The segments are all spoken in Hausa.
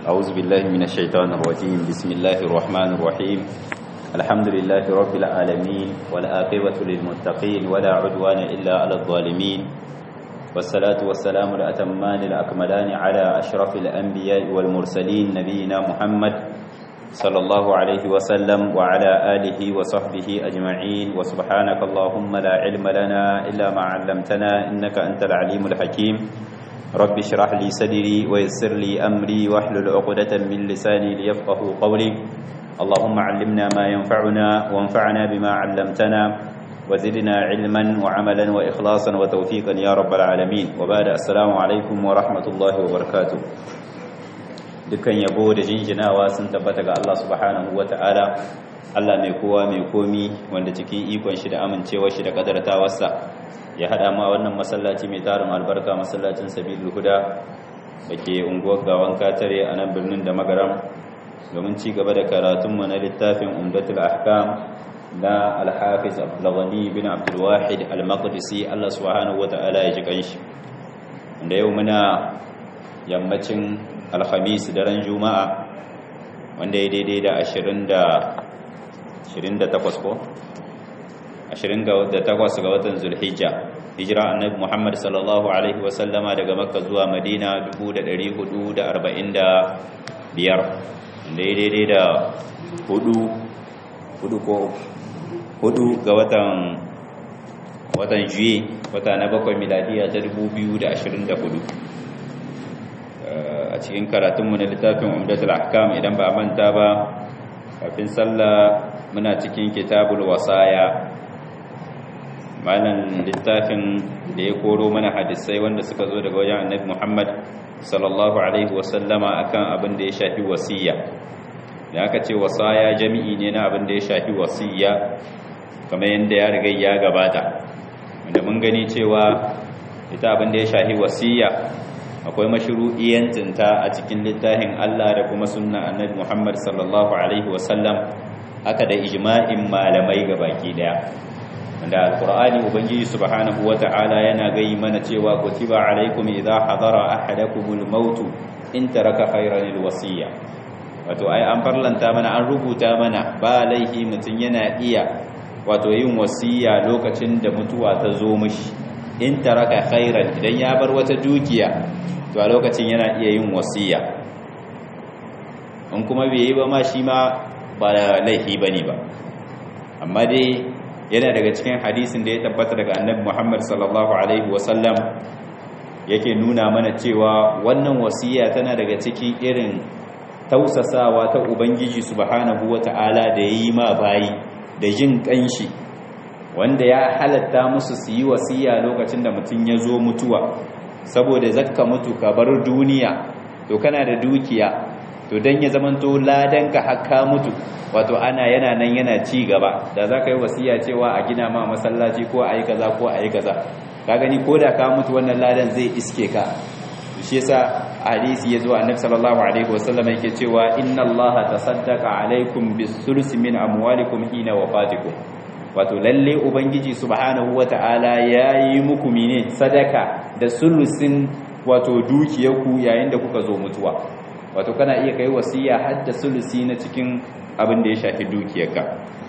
أعوذ بالله من الشيطان الرجيم بسم الله الرحمن الرحيم الحمد لله رب العالمين والآقبة للمتقين ولا عدوان إلا على الظالمين والصلاة والسلام الأتمان الأكملان على أشرف الأنبياء والمرسلين نبينا محمد صلى الله عليه وسلم وعلى آله وصحبه أجمعين وسبحانك اللهم لا علم لنا إلا ما علمتنا إنك أنت العليم الحكيم رب اشرح لي صدري ويسر لي أمري واحلل عقدة من لساني ليفقه قولي اللهم علمنا ما ينفعنا وانفعنا بما علمتنا وزدنا علما وعملا وإخلاصا وتوفيقا يا رب العالمين وبعد السلام عليكم ورحمة الله وبركاته dukkan yabo da jinjinawa sun tabbata ga Allah subhanahu ta'ala Allah mai kowa mai komi wanda cikin ikon shi da amincewar shi da kadartawarsa ya hada ma wannan masallaci mai tarin albarka masallacin sabilul huda da ke unguwar gawan katare a nan birnin da magaram domin ci gaba da karatunmu na littafin umdatul ahkam na alhafiz abdulghani bin abdulwahid al-maqdisi Allah subhanahu ta'ala ya ji kanshi da yau muna yammacin alhamis daren juma'a wanda ya daidai da 28 ko 28 ga watan zulhijja hijira annabi muhammad sallallahu alaihi wasallama daga makka zuwa madina 1445 wanda ya daidai da hudu hudu ko hudu ga watan watan juye wata na bakwai miladiya ta 2024 a cikin karatunmu na littafin umdatul ahkam idan ba manta ba kafin sallah muna cikin kitabul wasaya malan littafin da ya koro mana hadisai wanda suka zo daga wajen annabi Muhammad sallallahu alaihi wasallama akan abin da ya shafi wasiya da aka ce wasaya jami'i ne na abin da ya shafi wasiya kamar yadda ya riga ya gabata wanda mun gani cewa ita abin da ya shafi wasiya akwai mashru'iyyancinta a cikin littafin Allah da kuma sunna annabi Muhammad sallallahu alaihi wasallam haka da ijma'in malamai baki daya wanda alqur'ani ubangiji subhanahu wata'ala yana gayi mana cewa kutiba alaikum idha hadara ahadakumul maut in taraka khayran alwasiya wato ai an farlanta mana an rubuta mana ba laihi mutun yana iya wato yin wasiya lokacin da mutuwa ta zo mishi in taraka khairan idan ya bar wata dukiya to a lokacin yana iya yin wasiya in kuma bai yi ba ma shi ma ba laifi ba ne ba amma dai yana daga cikin hadisin da ya tabbata daga annabi muhammad sallallahu alaihi wasallam yake nuna mana cewa wannan wasiya tana daga cikin irin tausasawa ta ubangiji subhanahu wata'ala da ya yi ma bayi da jin kanshi wanda ya halatta musu su yi wasiya lokacin da mutum ya zo mutuwa saboda zakka mutu ka bar duniya to kana da dukiya to dan ya zamanto ladanka hakka mutu wato ana yana nan yana ci gaba da zaka yi wasiya cewa a gina ma masallaci ko ayi kaza ko ayi kaza ka gani ko da ka mutu wannan ladan zai iske ka shi yasa hadisi yazo annabi sallallahu alaihi wasallam yake cewa inna allaha tasaddaqa alaikum bis-sulus min amwalikum hina wafatikum wato lalle ubangiji subhanahu wata'ala yayi muku mine sadaka da sulusin wato dukiyarku yayin da kuka zo mutuwa wato kana iya kai wasiya har da sulusi na cikin abin da ya shafi dukiyarka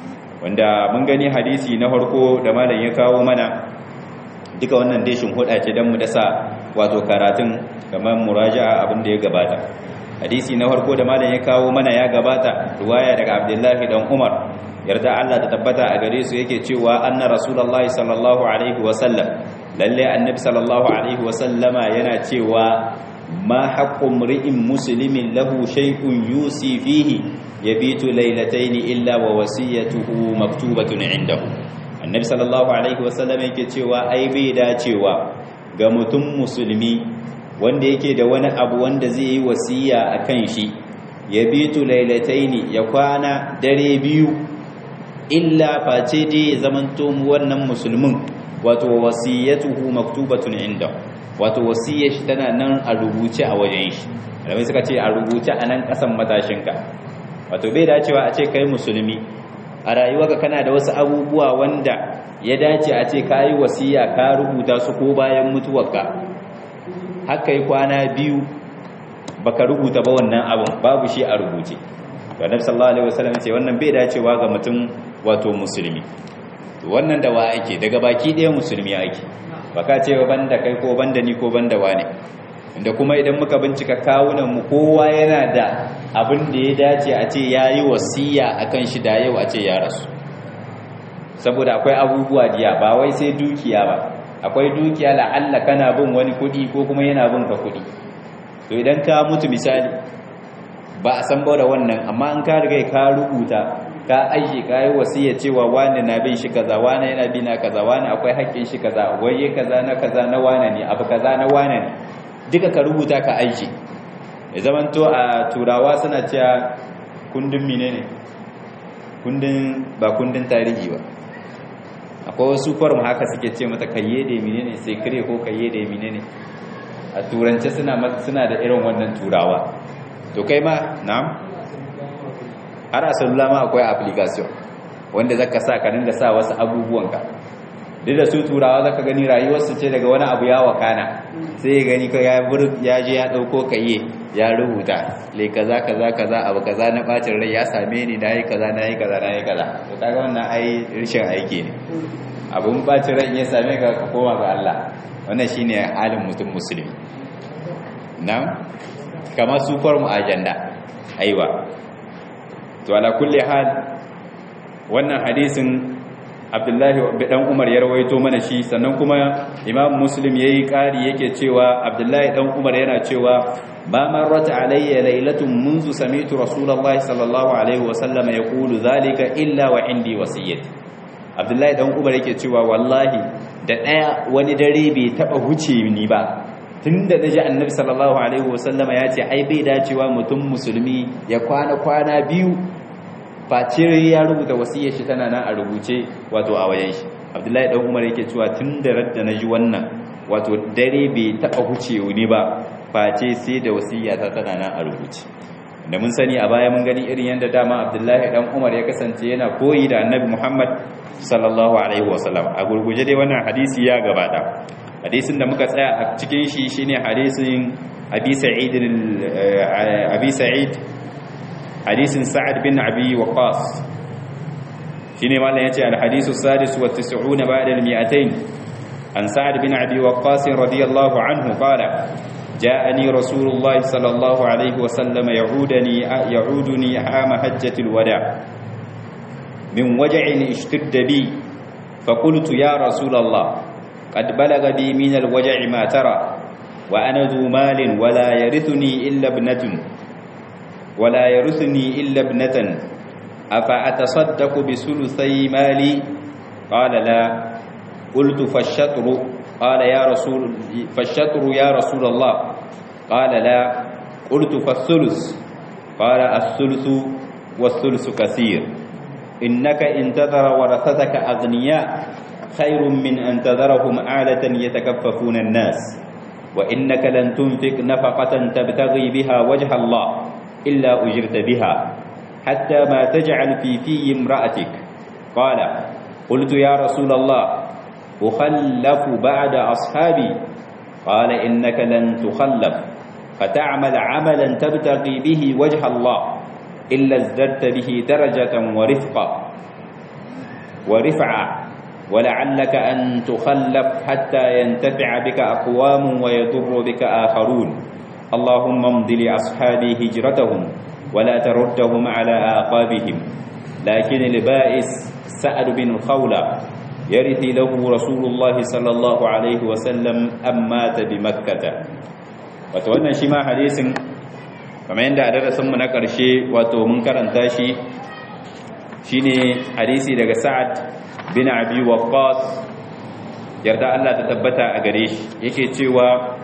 wanda mun gani hadisi na farko da malam ya kawo mana duka wannan deshin huda ce dan mu dasa wato karatun kamar muraja'a abin da ya gabata hadisi na farko da malam ya kawo mana ya gabata riwaya daga Abdullahi dan Umar yarda Allah ta tabbata a gare su yake cewa anna rasulullahi sallallahu alaihi wasallam lalle annabi sallallahu alaihi wasallama yana cewa ma haqqu mri'in muslimin lahu shay'un yusi fihi yabitu laylatayn illa wa wasiyatuhu maktubatun indahu annabi sallallahu alaihi wasallam yake cewa ai bai dacewa ga mutum musulmi wanda yake da wani abu wanda zai yi wasiya akan shi yabitu laylatayn ya kwana dare biyu illa face dai ya zamanto wannan musulmin wato wasiyatuhu maktubatun inda wato wasiyar shi tana nan a rubuce a wajen shi malamai suka ce a rubuce a nan kasan matashinka wato bai dacewa a ce kai musulmi a rayuwarka kana da wasu abubuwa wanda ya dace a ce kayi wasiya ka rubuta su ko bayan mutuwarka haka yi kwana biyu baka rubuta ba wannan abun babu shi a rubuce to annabi sallallahu alaihi wasallam ce wannan bai dacewa ga mutum wato musulmi to wannan da wa ake daga baki ɗaya musulmi ake baka ce banda kai ko banda ni ko banda wane da kuma idan muka bincika kawunan mu kowa yana da abin da ya dace a ce yayi wasiya akan shi da yau a ce ya rasu saboda akwai abubuwa diya ba wai sai dukiya ba akwai dukiya la'alla kana bin wani kudi ko kuma yana bin ka kudi to idan ka mutu misali ba a san da wannan amma an ka riga ka rubuta ka aiki ka yi wasiya cewa wani na bin shi kaza wani yana bi na kaza wani akwai haƙƙin shi kaza waye kaza na kaza na wani ne abu kaza na wani ne duka ka rubuta ka aiki ya zamanto a turawa suna cewa kundin menene kundin ba kundin tarihi ba akwai wasu form haka suke ce mata kayye da menene sai kare ko kayye da menene a turance suna suna da irin wannan turawa to kai ma na'am har a salula ma akwai application wanda zaka sa ka dinga sa wasu abubuwanka duk da su turawa zaka gani rayuwarsu ce daga wani abu ya wakana sai ya gani ka ya ya je ya dauko kayye ya rubuta le kaza kaza kaza abu kaza na bacin rai ya same ni nayi kaza nayi kaza nayi kaza to kaga wannan ai rishin aiki ne abun bacin rai ya same ka ka koma ga Allah wannan shine halin mutum musulmi na'am kamar su form agenda aiwa to ala kulli hal wannan hadisin Abdullahi dan Umar ya rawaito mana shi sannan kuma Imam Muslim yayi kari yake cewa Abdullahi dan Umar yana cewa ba marrat alayya laylatun منذ سمعت رسول الله صلى الله عليه وسلم يقول ذلك الا وعندي وصيه Abdullahi dan Umar yake cewa wallahi da daya wani dare bai taba huce ni ba tunda naji Annabi sallallahu alaihi wasallama ya ce ai bai dacewa mutum musulmi ya kwana kwana biyu face ya rubuta wasiyar shi tana nan a rubuce wato a wayan shi Abdullahi dan Umar yake cewa tun da radda naji wannan wato dare bai taba huce ni ba face sai da wasiyya ta tana nan a rubuce da mun sani a baya mun gani irin yadda dama Abdullahi dan Umar ya kasance yana koyi da Annabi Muhammad sallallahu alaihi wasallam a gurguje dai wannan hadisi ya gabata hadisin da muka tsaya a cikin shi shine hadisin Abi Sa'id Abi Sa'id hadisin Sa'ad bin Abi Waqqas shine mallan yace al-hadisu sadis wa 90 ba'da al-mi'atayn an Sa'ad bin Abi Waqqas radiyallahu anhu qala جاءني رسول الله صلى الله عليه وسلم يعودني يعودني عام حجة الوداع من وجع اشتد بي فقلت يا رسول الله قد بلغ بي من الوجع ما ترى وأنا ذو مال ولا يرثني إلا ابنة ولا يرثني إلا ابنة أفأتصدق بثلثي مالي قال لا قلت فالشطر قال يا رسول فالشطر يا رسول الله قال لا قلت فالثلث قال الثلث والثلث كثير إنك إن تذر ورثتك أغنياء خير من أن تذرهم عالة يتكففون الناس وإنك لن تنفق نفقة تبتغي بها وجه الله إلا أجرت بها حتى ما تجعل في في امرأتك قال قلت يا رسول الله أخلف بعد أصحابي قال إنك لن تخلف فتعمل عملا تبتغي به وجه الله إلا ازددت به درجة ورفقا ورفعا ولعلك أن تخلف حتى ينتفع بك أقوام ويضر بك آخرون اللهم امض لأصحابي هجرتهم ولا تردهم على آقابهم لكن البائس سأل بن خولة يرثي له رسول الله صلى الله عليه وسلم أم مات بمكة وتوانا شما حديث kamar yadda a darasinmu na ƙarshe wato mun karanta shi shine hadisi daga sa'ad bin abi waqqas yarda Allah ta tabbata a gare shi yake cewa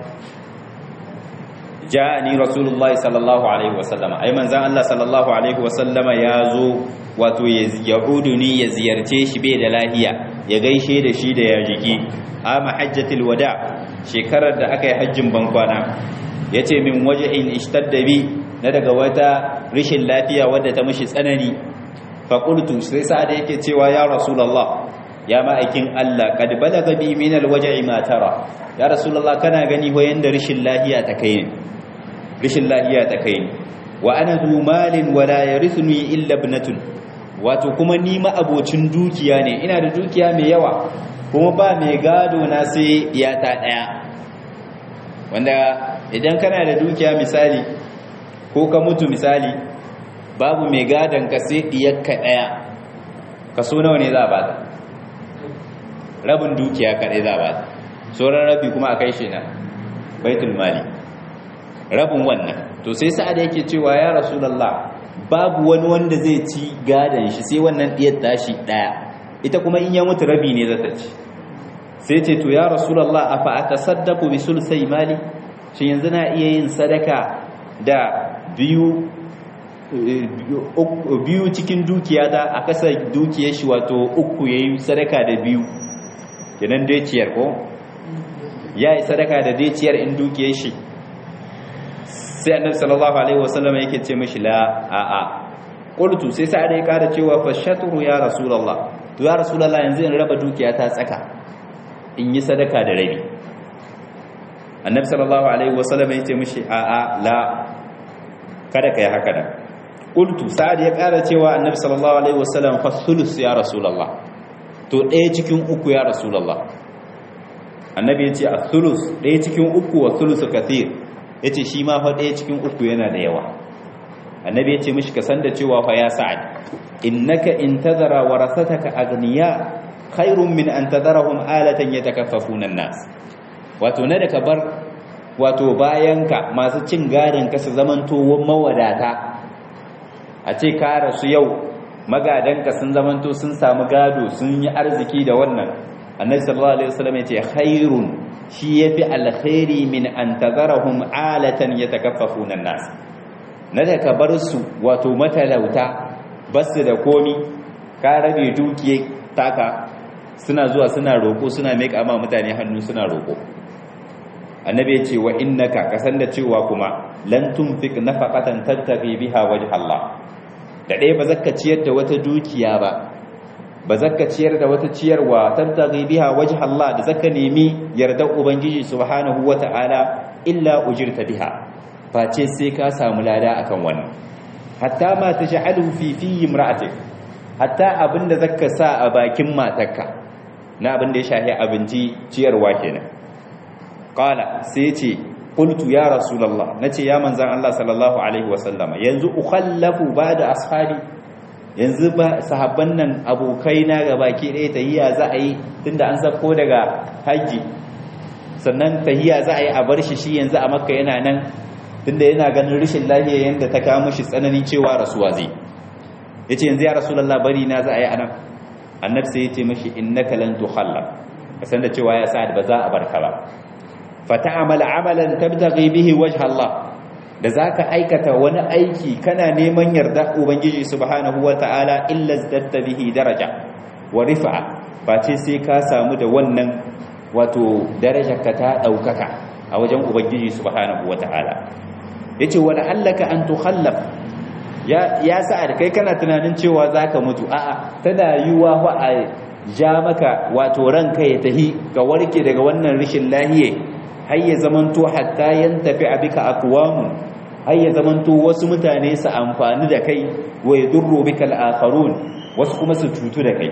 ja'ani rasulullahi sallallahu alaihi wasallama ai manzan Allah sallallahu alaihi wasallama ya zo wato ya uduni ya ziyarce shi bai da lahiya ya gaishe da shi da ya jiki ama hajjatul wada shekarar da aka yi hajjin bankwana yace min wajhin ishtadda bi na daga wata rishin lafiya wadda ta mishi tsanani fa qultu sai sa'ada yake cewa ya rasulullah ya ma'aikin Allah kad balaga bi min alwaj'i ma tara ya rasulullah kana gani ho yanda rishin lafiya ta kai ne rishin lahiya ta kai ni wa ana zu malin wala yarithuni illa ibnatun wato kuma ni ma abocin dukiya ne ina da dukiya mai yawa kuma ba mai gado na sai iyata daya wanda idan kana da dukiya misali ko ka mutu misali babu mai gadon ka sai diyarka daya kaso nawa ne za a bata rabin dukiya kadai za a bata sauran rabi kuma a kai shi na baitul mali rabin wannan to sai sa'ada yake cewa ya rasulullah babu wani wanda zai ci gadon shi sai wannan diyar tashi daya ita kuma in ya mutu rabi ne za ta ci sai ce to ya rasulullah afa atasaddaqu bi sulsai mali shin yanzu na iya yin sadaka da biyu biyu cikin dukiya da a kasa dukiyar shi wato uku yayi sadaka da biyu kenan dai ciyar ko yayi sadaka da dai ciyar in dukiyar shi sai annabi sallallahu alaihi wasallam yake ce mishi la a a qultu sai sai da ya kada cewa fa shatru ya rasulullah to ya rasulullah yanzu in raba dukiya ta tsaka in yi sadaka da rabi annabi sallallahu alaihi wasallam ya ce mishi a a la kada kai haka da qultu sa'ad ya kara cewa annabi sallallahu alaihi wasallam fa sulus ya rasulullah to ɗaya cikin uku ya rasulullah annabi ya ce a sulus ɗaya cikin uku wa sulusu kathir ya ce shi ma fa ɗaya cikin uku yana da yawa annabi ya ce mishi ka san da cewa fa ya sa'ad innaka in tazara warasataka aghniya khairun min an tadarahum alatan yatakaffafuna an-nas wato na da ka bar wato bayanka masu cin gadon ka su zamanto mawadata a ce ka rasu yau magadanka sun zamanto sun samu gado sun yi arziki da wannan annabi sallallahu alaihi wasallam ya ce khairun shi yafi alkhairi min an tazarahum alatan yatakaffafuna an-nas na da ka bar su wato matalauta basu da komi ka rabe dukiye taka suna zuwa suna roko suna meka ma mutane hannu suna roko annabi ya ce wa innaka kasan da cewa kuma lan tunfik nafaqatan tabtaghi biha wajh Allah da dai ba zakka ciyar da wata dukiya ba ba zakka ciyar da wata ciyarwa tabtaghi biha wajh Allah da zakka nemi yardar ubangiji subhanahu wata'ala illa ujirta biha face sai ka samu lada akan wannan hatta ma taj'alu fi fi imra'atik hatta abinda zakka sa a bakin matarka na abinda ya shahi abinci ciyarwa kenan qala sai ce qultu ya rasulullah nace ya manzan Allah sallallahu alaihi wasallama yanzu ukhallafu ba'da ashabi yanzu ba sahabban nan abokai na gabaki ɗaya tahiyya za a yi tunda an sako daga haji sannan tahiyya za a yi a bar shi shi yanzu a makka yana nan tunda yana ganin rashin lafiya yanda ta kawo mishi tsanani cewa rasuwa zai yace yanzu ya rasulullah bari na za a yi anan annabi sai yace mishi innaka lan tukhallaf kasan da cewa ya sa'ad ba za a barka ba fata'amal amalan tabtaghi bihi wajha Allah da zaka aikata wani aiki kana neman yarda ubangiji subhanahu wata'ala illa zadatta bihi daraja wa rifa'a ba ce sai ka samu da wannan wato darajar ka ta daukaka a wajen ubangiji subhanahu wata'ala yace wa la'allaka an tukhallaf ya ya sa'ad kai kana tunanin cewa zaka mutu a'a tana yiwa fa a ja maka wato ranka ya tahi ga warke daga wannan rishin lahiye har ya zamanto hatta yantafi abika aqwamu har ya zamanto wasu mutane su amfani da kai wa yadurru bika al-akharun wasu kuma su cutu da kai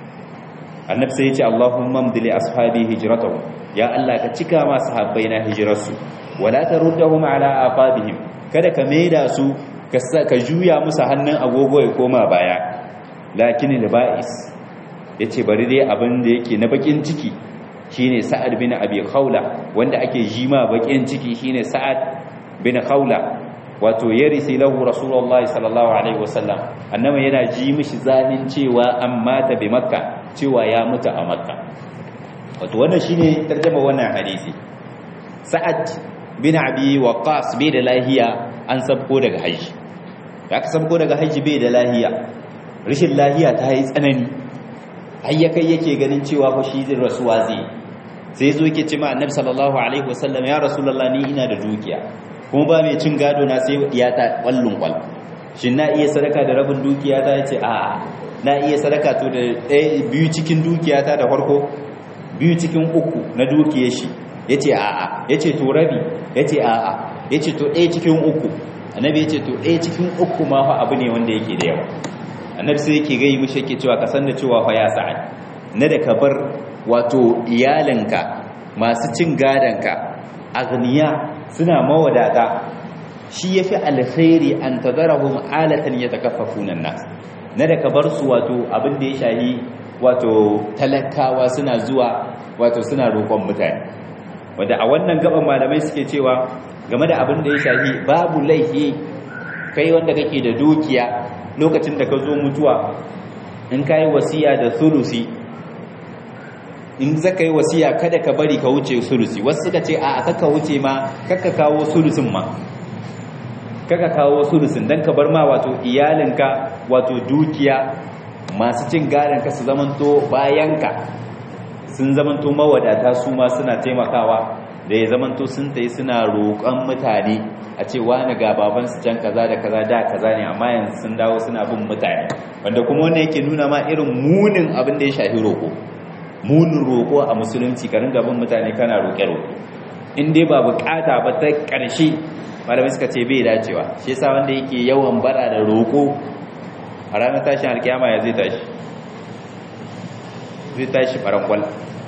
annabi sai ya ce Allahumma amdili ashabi hijratuhum ya Allah ka cika ma sahabbai na hijrarsu wala taruddahum ala aqabihim kada ka maida su ka juya musu hannun agogo ya koma baya lakin al-ba'is yace bari dai abin da yake na bakin ciki shine sa'ad bin abi khawla wanda ake jima bakin ciki shine sa'ad bin khawla wato yarisi lahu rasulullahi sallallahu alaihi wasallam annabi yana ji mishi zahin cewa an mata bi makka cewa ya mutu a makka wato wannan shine tarjuma wannan hadisi sa'ad bin abi waqas bai da lahiya an sabko daga haji da aka sabko daga haji bai da lahiya rashin lahiya ta yi tsanani hayyakai yake ganin cewa fa shi zai rasuwa zai sai zo yake ce ma annabi sallallahu alaihi wasallam ya rasulullah ni ina da dukiya kuma ba mai cin gado na sai iyata kwallon kwal shin na iya sadaka da rabin dukiya ta yace a na iya sadaka to da ɗaya biyu cikin dukiya ta da farko biyu cikin uku na dukiyar shi yace a a yace to rabi yace a a yace to ɗaya cikin uku annabi yace to ɗaya cikin uku ma fa abu ne wanda yake da yawa annabi sai yake gai mishi yake cewa ka san da cewa fa ya sa'ad na da ka bar wato iyalinka masu cin gadanka agniya suna mawadata shi yafi alkhairi an tadarahum alatan yatakaffafuna nas na da ka bar su wato abin da ya shahi wato talakawa suna zuwa wato suna roƙon mutane wanda a wannan gaban malamai suke cewa game da abin da ya shahi babu laifi kai wanda kake da dukiya lokacin da ka zo mutuwa in ka yi wasiya da sulusi in zaka yi wasiya kada ka bari ka wuce sulusi wasu suka ce a kaka wuce ma kaka kawo sulusin ma kaka kawo sulusin don ka bar ma wato iyalinka wato dukiya masu cin gadon ka su zamanto bayanka sun zamanto mawadata su ma suna taimakawa da ya zamanto sun tayi suna roƙon mutane a ce wani ga babansu can kaza da kaza da kaza ne amma yanzu sun dawo suna bin mutane wanda kuma wannan yake nuna ma irin munin abin da ya shafi roƙo munin roƙo a musulunci ka ringa bin mutane kana roƙe-roƙe in dai ba bukata ba ta ƙarshe malamai suka ce bai dacewa shi yasa wanda yake yawan bara da roƙo a ranar tashin alkiyama ya zai tashi zai tashi farangwal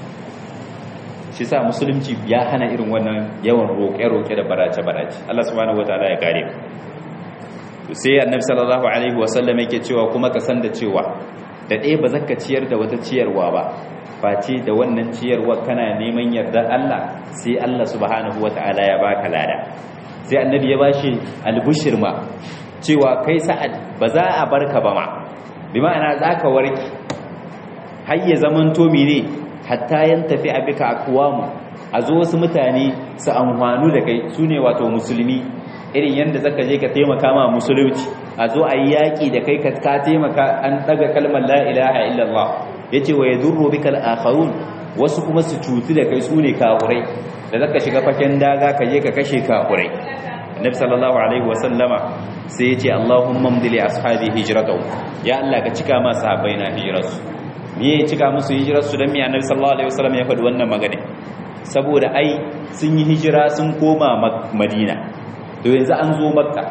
shi sa musulunci ya hana irin wannan yawan roƙe-roƙe da barace-barace Allah subhanahu wataala ya kare to sai annabi sallallahu alaihi wasallam yake cewa kuma ka san da cewa da ɗaya ba zaka ciyar da wata ciyarwa ba face da wannan ciyarwa kana neman yardar Allah sai Allah subhanahu wataala ya baka lada sai annabi ya bashi albushir ma cewa kai sa'ad ba za a barka ba ma bi ma'ana zaka warki har ya zamanto mene hatta yan tafi abika akwamu a zo wasu mutane su amfanu da kai su ne wato musulmi irin yadda zaka je ka taimaka ma musulunci a zo a yi yaƙi da kai ka taimaka an ɗaga kalmar la ilaha illallah ya ce wa ya zurro bikal akharun wasu kuma su cutu da kai su ne kafurai da zaka shiga faken daga ka je ka kashe kafurai annabi sallallahu alaihi wa sallama sai ya ce allahumma mdili ashabi hijratahu ya Allah ka cika ma sahabbai na hijrarsu me ya cika musu hijirarsu don miya annabi sallallahu alaihi wasallam ya faɗi wannan magana saboda ai sun yi hijira sun koma madina to yanzu an zo makka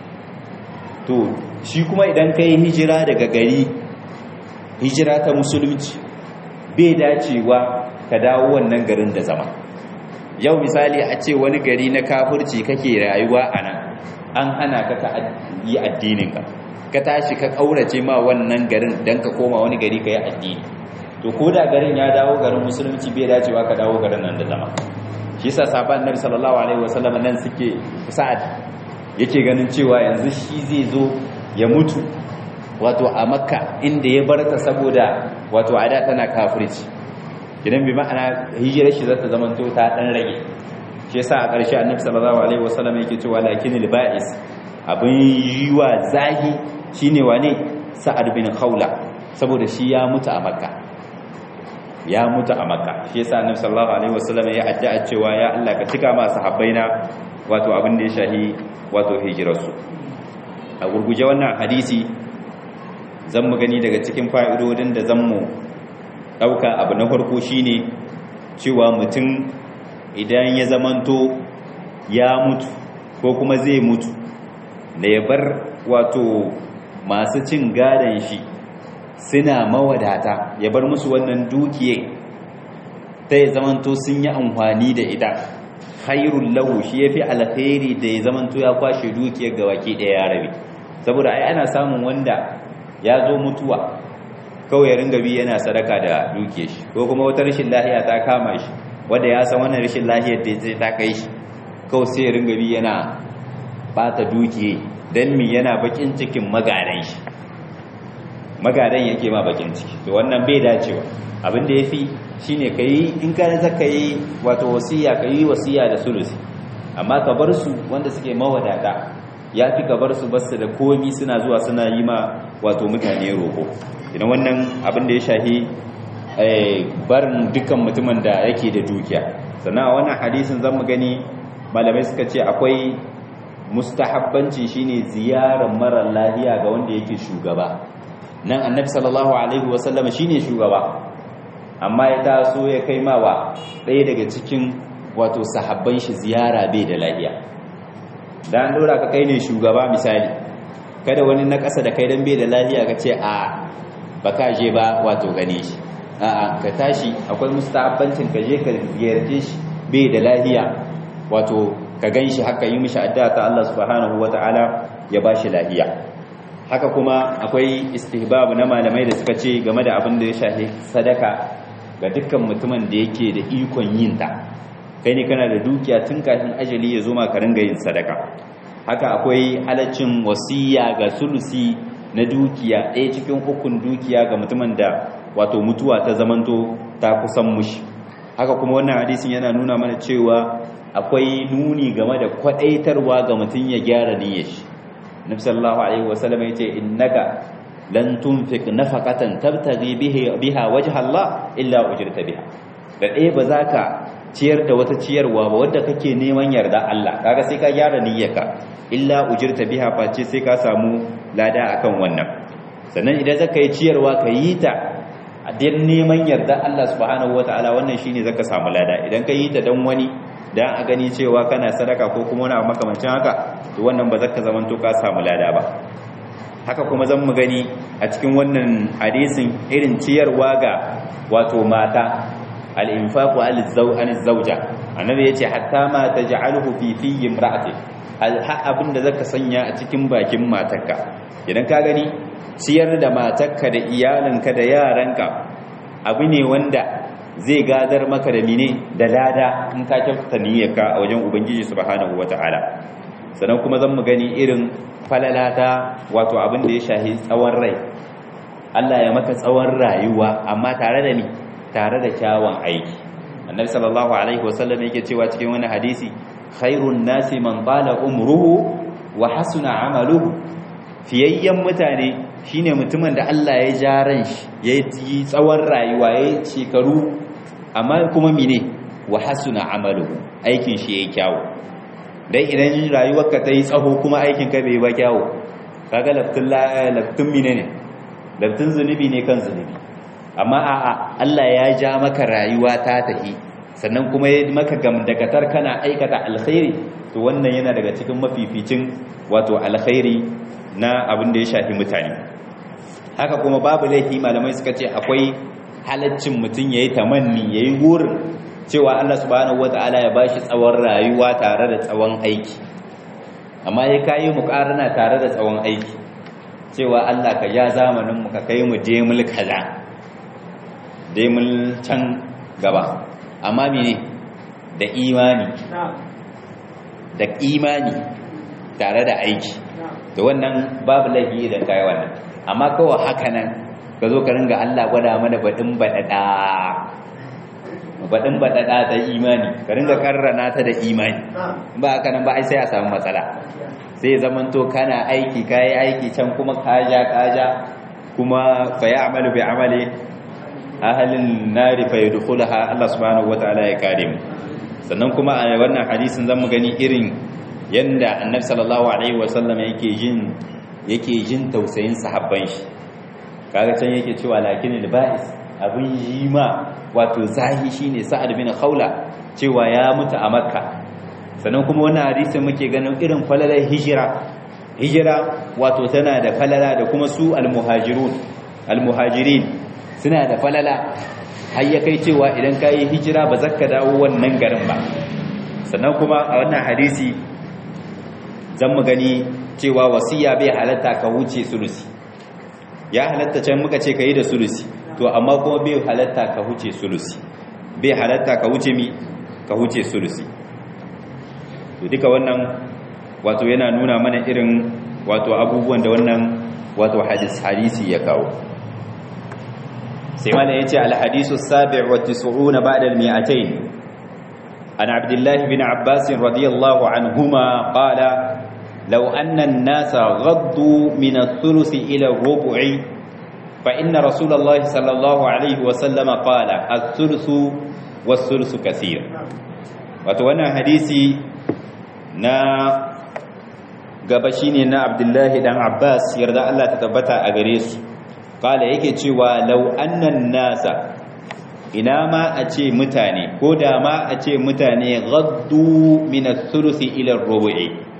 to shi kuma idan ka yi hijira daga gari hijira ta musulunci bai dacewa ka dawo wannan garin da zama yau misali a ce wani gari na kafurci kake rayuwa a nan an hana ka ka yi addininka ka tashi ka kaurace ma wannan garin dan ka koma wani gari ka yi addini to ko da garin ya dawo garin musulunci bai dacewa ka dawo garin nan da zama shi yasa sahabban nabi sallallahu alaihi wasallam nan suke sa'ad yake ganin cewa yanzu shi zai zo ya mutu wato a makka inda ya barta saboda wato ada tana kafirci idan bi ma'ana hijirar shi zata zama to ta dan rage shi yasa a ƙarshe annabi sallallahu alaihi wasallam yake cewa lakinil ba'is abin yiwa zahi shine wane sa'ad bin khawla saboda shi ya mutu a makka ya mutu a makka shi yasa annabi sallallahu alaihi wasallam ya addu'a cewa ya Allah ka cika ma sahabbaina wato abin da ya shahi wato hijirarsu a gurguje wannan hadisi zan mu gani daga cikin fa'idodin da zan mu dauka abu na farko shine cewa mutum idan ya zamanto ya mutu ko kuma zai mutu da ya bar wato masu cin gadon shi suna mawadata ya bar musu wannan dukiye ta ya zamanto sun yi amfani da ita khairul lahu shi yafi alkhairi da ya zamanto ya kwashe dukiyar ga waki daya ya rabe saboda ai ana samun wanda ya zo mutuwa kawai ya ringa bi yana sadaka da dukiyar shi ko kuma wata rashin lahiya ta kama shi wanda ya san wannan rashin lahiyar da zai ta kai shi kawai sai ya ringa bi yana bata dukiye dan mi yana bakin cikin magaran shi magaran yake ma bakin ciki to wannan bai dacewa abin da yafi shine kai in ka zaka yi wato wasiya kai wasiya da sulusi amma ka bar su wanda suke mawadata yafi ka bar su basu da komi suna zuwa suna yi ma wato mutane roko idan wannan abin da ya shahi barin dukkan mutumin da yake da dukiya sannan a wannan hadisin zamu gani malamai suka ce akwai mustahabbanci shine ziyarar mara lafiya ga wanda yake shugaba nan annabi sallallahu alaihi wasallam shine shugaba amma ya taso ya kai mawa ɗaya daga cikin wato sahabban shi ziyara bai da lafiya da an dora ka kai ne shugaba misali kada wani na ƙasa da kai dan bai da lafiya ka ce a ba ka je ba wato gane shi a'a ka tashi akwai mustahabbancin ka je ka ziyarce shi bai da lafiya wato ka gan shi haka yi mishi addu'a ta Allah subhanahu wata'ala ya ba shi lafiya haka kuma akwai istihbab na malamai da suka ce game da abin da ya shafi sadaka ga dukkan mutumin da yake da ikon yin ta kai ne kana da dukiya tun kafin ajali ya zo ma ka ringa yin sadaka haka akwai halaccin wasiya ga sulusi na dukiya ɗaya cikin hukun dukiya ga mutumin da wato mutuwa ta zamanto ta kusan mushi haka kuma wannan hadisin yana nuna mana cewa akwai nuni game da kwadaitarwa ga mutum ya gyara niyyar shi nabi sallallahu alaihi wasallam yace innaka lan tunfiq nafaqatan tabtaghi biha wajha Allah illa ujirta biha da ɗaya ba za ka ciyar da wata ciyarwa ba wadda kake neman yarda Allah kaga sai ka gyara niyyarka illa ujirta biha face sai ka samu lada akan wannan sannan idan zaka yi ciyarwa ka yi ta a dan neman yarda Allah subhanahu wataala wannan shine zaka samu lada idan ka yi ta dan wani dan a gani cewa kana sadaka ko kuma wani abu makamancin haka to wannan ba zaka zaman to ka samu lada ba haka kuma zan mu gani a cikin wannan hadisin irin ciyarwa ga wato mata al-infaqu al-zawja annabi yace hatta ma taj'aluhu fi fi imra'ati abin da zaka sanya a cikin bakin matarka idan ka gani ciyar da matarka da iyalinka da yaranka abu ne wanda zai gadar maka da mine da lada in ka kyautata niyyarka a wajen ubangiji subhanahu wataala sannan kuma zan mu gani irin falalata wato abin da ya shahi tsawon rai Allah ya maka tsawon rayuwa amma tare da ni tare da kyawun aiki annabi sallallahu alaihi wasallam yake cewa cikin wani hadisi khairun nasi man bala umruhu wa hasuna amaluhu fiyayyen mutane shine mutumin da Allah ya ja ran shi ya yi tsawon rayuwa ya yi shekaru amma kuma mine wa hasuna amaluhu aikin shi yayi kyawu dai idan rayuwarka ta yi tsaho kuma aikin ka bai ba kyawu kaga laftun laftun mine ne laftun zunubi ne kan zunubi amma a'a Allah ya ja maka rayuwa ta tafi sannan kuma ya maka gamdakatar kana aikata alkhairi to wannan yana daga cikin mafificin wato alkhairi na abin da ya shafi mutane haka kuma babu laifi malamai suka ce akwai halaccin mutum yayi tamanni yayi gurin cewa Allah subhanahu wataala ya bashi tsawon rayuwa tare da tsawon aiki amma ya kayi muƙarana tare da tsawon aiki cewa Allah ka ja zamanin mu ka kai mu je mul kaza demul can gaba amma mene da imani da imani tare da aiki da wannan babu laifi idan kai wannan amma kawai haka nan ka zo ka ringa Allah gwada mana baɗin baɗaɗa baɗin baɗaɗa ta imani ka ringa karrana ta da imani ba haka nan ba ai sai a samu matsala sai zamanto kana aiki kayi aiki can kuma kaja kaja kuma fa ya'malu bi amali ahalin nari fa yadkhulaha Allah subhanahu wataala ya kare mu sannan kuma a wannan hadisin zamu gani irin yanda annabi sallallahu alaihi wasallam yake jin yake jin tausayin sahabban shi kaga can yake cewa lakin ba'is abin yima wato zahi shine sa'ad bin khawla cewa ya mutu a makka sannan kuma wannan hadisin muke ganin irin falalar hijira hijira wato tana da falala da kuma su almuhajirun almuhajirin suna da falala har ya kai cewa idan ka yi hijira ba za ka dawo wannan garin ba sannan kuma a wannan hadisi zan mu gani cewa wasiya bai halatta ka wuce sulusi ya halatta can muka ce ka yi da sulusi to amma kuma bai halatta ka wuce sulusi bai halatta ka wuce mi ka wuce sulusi to duka wannan wato yana nuna mana irin wato abubuwan da wannan wato hadisi ya kawo sai mana yace al-hadisu as-sabi' wa 90 ba'da al-mi'atayn an Abdullah bin Abbas radiyallahu anhuma qala law anna an-nasa ghaddu min ath-thuluth ila ar-rubu'i fa inna Rasulullah sallallahu alayhi wa sallam qala ath-thuluth was-thuluth kaseer wato wannan hadisi na gaba shine na Abdullah dan Abbas yarda Allah ta tabbata a gare su kala yake cewa lau annan nasa ina ma a ce mutane ko da ma a ce mutane gaddu min ath-thuluthi ila ar-rubu'i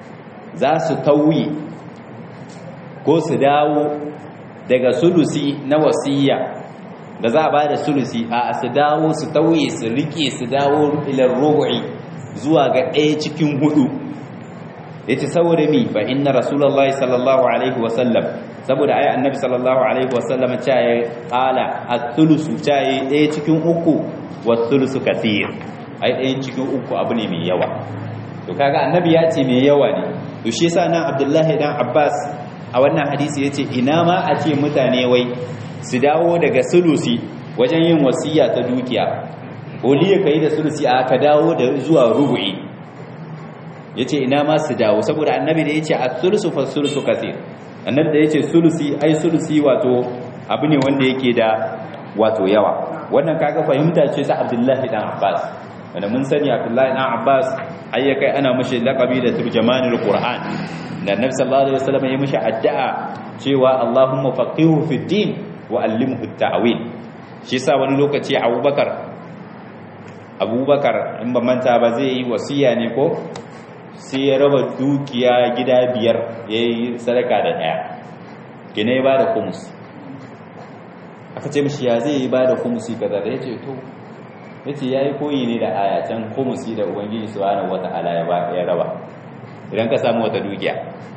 za su tauye ko su dawo daga sulusi na wasiya da za a ba da sulusi a su dawo su tauye su rike su dawo ilar rubu'i zuwa ga ɗaya cikin hudu ya ce saboda mi fa inna rasulallah sallallahu alaihi wasallam saboda ayi annabi sallallahu alaihi wasallam ta yi ƙala a sulusu ta yi ɗaya cikin uku wa sulusu kathir ai ɗayan cikin uku abu ne mai yawa to kaga annabi ya ce mai yawa ne to shi yasa nan abdullahi dan abbas a wannan hadisi yace ina ma a ce mutane wai su dawo daga sulusi wajen yin wasiya ta dukiya oliya kai da sulusi a ka dawo da zuwa rubu'i yace ina ma su dawo saboda annabi da yace as-sulusu fa sulusu kaseer annabi da yace sulusi ai sulusi wato abu ne wanda yake da wato yawa wannan kaga fahimta ce ta abdullahi dan abbas wanda mun sani abdullahi dan abbas ai ya kai ana mashi laqabi da turjamanul qur'an da annabi sallallahu alaihi wasallam ya mashi addu'a cewa allahumma faqihu fid din wa allimhu at-ta'wil shi yasa wani lokaci abubakar abubakar in ba manta ba zai yi wasiya ne ko sai ya raba dukiya gida biyar yayi sadaka da daya kene ya bada kumus aka ce mishi ya zai yi bada kumusi kaza da yace to yace yayi koyi ne da aya can kumusi da ubangiji subhanahu wataala ya ya raba idan ka samu wata dukiya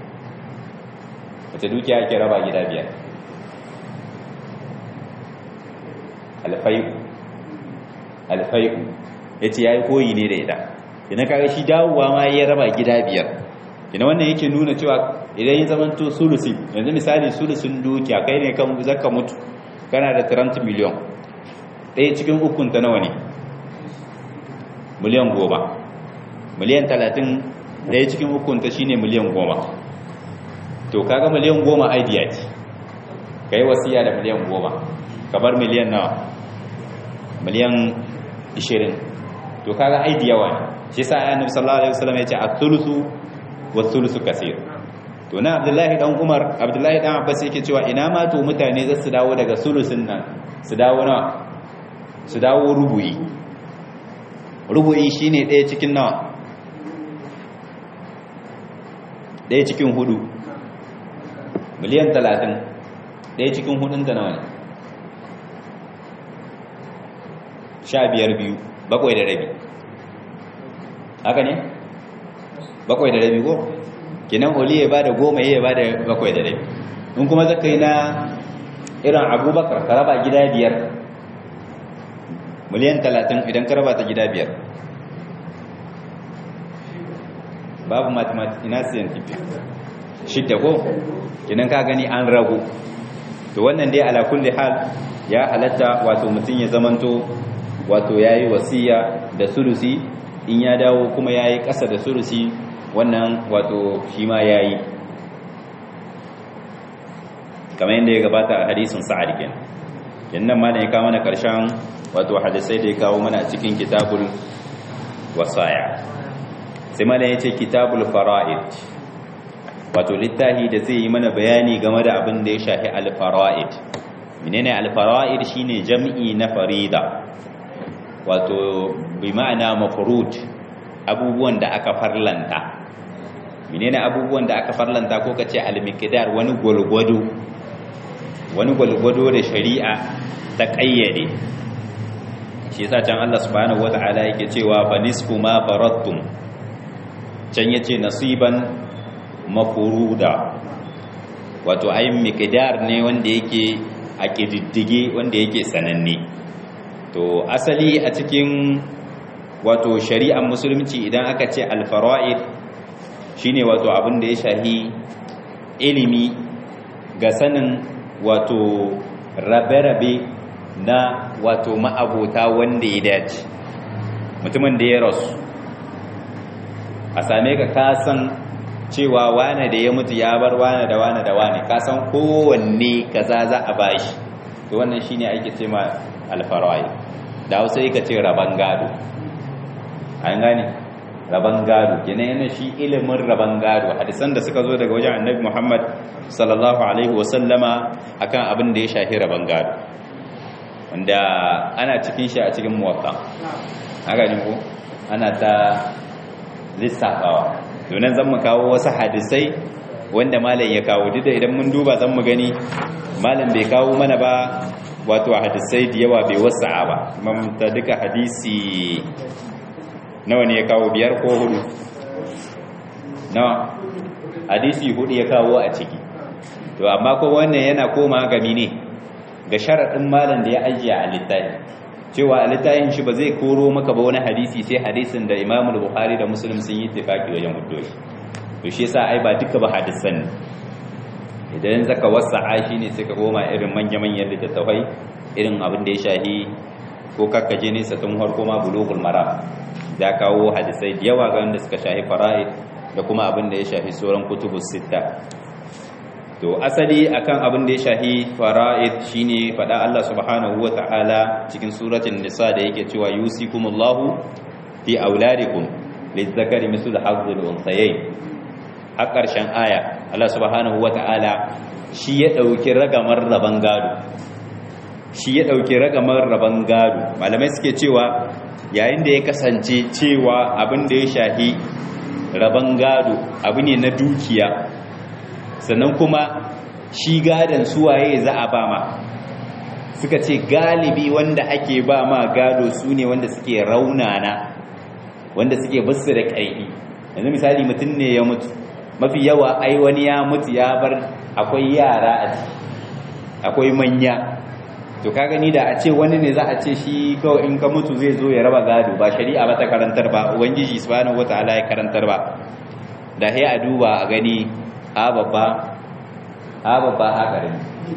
wata dukiya ake raba gida biyar alfai'u alfai'u yace yayi koyi ne da ita idan kaga shi dawowa ma ya raba gida biyar ina wannan yake nuna cewa idan ya zamanto sulusi yanzu misali sulusin dukiya kai ne kan zaka mutu kana da 30 miliyon ɗaya cikin ukun ta nawa ne miliyan goma miliyan talatin ɗaya cikin ukun ta shine miliyan goma to kaga miliyan goma idea ce ka yi wasiya da miliyan goma ka bar miliyan nawa miliyan 20 to kaga idea wa ne shi sa ayyana sallallahu alaihi wasallam ya ce a thuluthu wa thuluthu kasir to na abdullahi dan umar abdullahi dan abbas yake cewa ina ma to mutane za su dawo daga sulusin nan su dawo nawa su dawo rubu'i rubu'i shine ɗaya cikin nawa ɗaya cikin hudu miliyan talatin ɗaya cikin hudun ta nawa ne sha biyar biyu bakwai da rabi haka ne bakwai da rabi ko kinan oli ya bada goma ya bada bakwai da rabi in kuma zaka yi na irin abubakar ka raba gida biyar miliyan talatin idan ka raba ta gida biyar babu mathematics ina scientific shidda ko kinan ka gani an ragu to wannan dai ala kulli hal ya halatta wato mutum ya zamanto wato yayi wasiya da sulusi in ya dawo kuma yayi ƙasa da sulusi wannan wato shi ma yayi kamar yadda ya gabata a hadisin sa'ad kenan yannan ma da ya kawo mana karshen wato hadisai da ya kawo mana a cikin kitabul wasaya sai ma da ya ce kitabul fara'id wato littafi da zai yi mana bayani game da abin da ya shafi al-fara'id menene al-fara'id shine jam'i na farida wato bi ma'ana mafrud abubuwan da aka farlanta menene abubuwan da aka farlanta ko kace al-miqdar wani gwalgwado wani gwalgwado da shari'a ta kayyade shi yasa can Allah subhanahu wata'ala yake cewa fa nisfu ma faradtum can yace nasiban mafruda wato ayin miqdar ne wanda yake a kididdige wanda yake sananne to asali a cikin wato shari'ar musulunci idan aka ce alfara'id shine wato abin da ya shahi ilimi ga sanin wato rabe-rabe na wato ma'abota wanda ya dace mutumin da ya rasu a same ka kasan cewa wane da ya mutu ya bar wane da wane da wane kasan kowanne kaza za a bashi to wannan shine ake ce ma alfara'id da hausa yake ce raban gado an gane raban gado kenan yana shi ilimin raban gado hadisan da suka zo daga wajen annabi Muhammad sallallahu alaihi wasallama akan abin da ya shafi raban gado wanda ana cikin shi a cikin muwatta haka ne ko ana ta lissafawa donan zan mu kawo wasu hadisai wanda malam ya kawo duk da idan mun duba zan mu gani malam bai kawo mana ba wato hadisai da yawa bai wasa'a ba mamta duka hadisi nawa ne ya kawo biyar ko hudu nawa hadisi hudu ya kawo a ciki to amma ko wannan yana koma gami ne ga sharaɗin malam da ya ajiye a littafi cewa a littafin shi ba zai koro maka ba wani hadisi sai hadisin da Imam Bukhari da Muslim sun yi tafaki wajen hudo shi to shi yasa ai ba duka ba hadisan ne idan zaka wasa'a shi ne sai ka koma irin manya-manyan littattafai irin abin da ya shahi ko kakkaje ne satun harko ma bulughul maram da kawo hadisai da yawa ga wanda suka shahi fara'id da kuma abin da ya shahi sauran kutubus sitta to asali akan abin da ya shahi fara'id shine fada Allah subhanahu wata'ala cikin suratul nisa da yake cewa yusikumullahu fi auladikum lizzakari mislu hazzul unthayayn har karshen aya Allah subhanahu wata'ala shi ya dauki ragamar raban gado shi ya dauki ragamar raban gado malamai suke cewa yayin da ya kasance cewa abin da ya shahi raban gado abu ne na dukiya sannan kuma shi gadon suwaye za a ba ma suka ce galibi wanda ake ba ma gado su ne wanda suke raunana wanda suke basu da ƙarfi yanzu misali mutum ne ya mutu mafi yawa ai wani ya mutu ya bar akwai yara a ciki akwai manya to ka gani da a ce wani ne za a ce shi kawai in ka mutu zai zo ya raba gado ba shari'a ba ta karantar ba ubangiji subhanahu wataala ya karantar ba da sai a duba a gani a babba a babba a ƙarami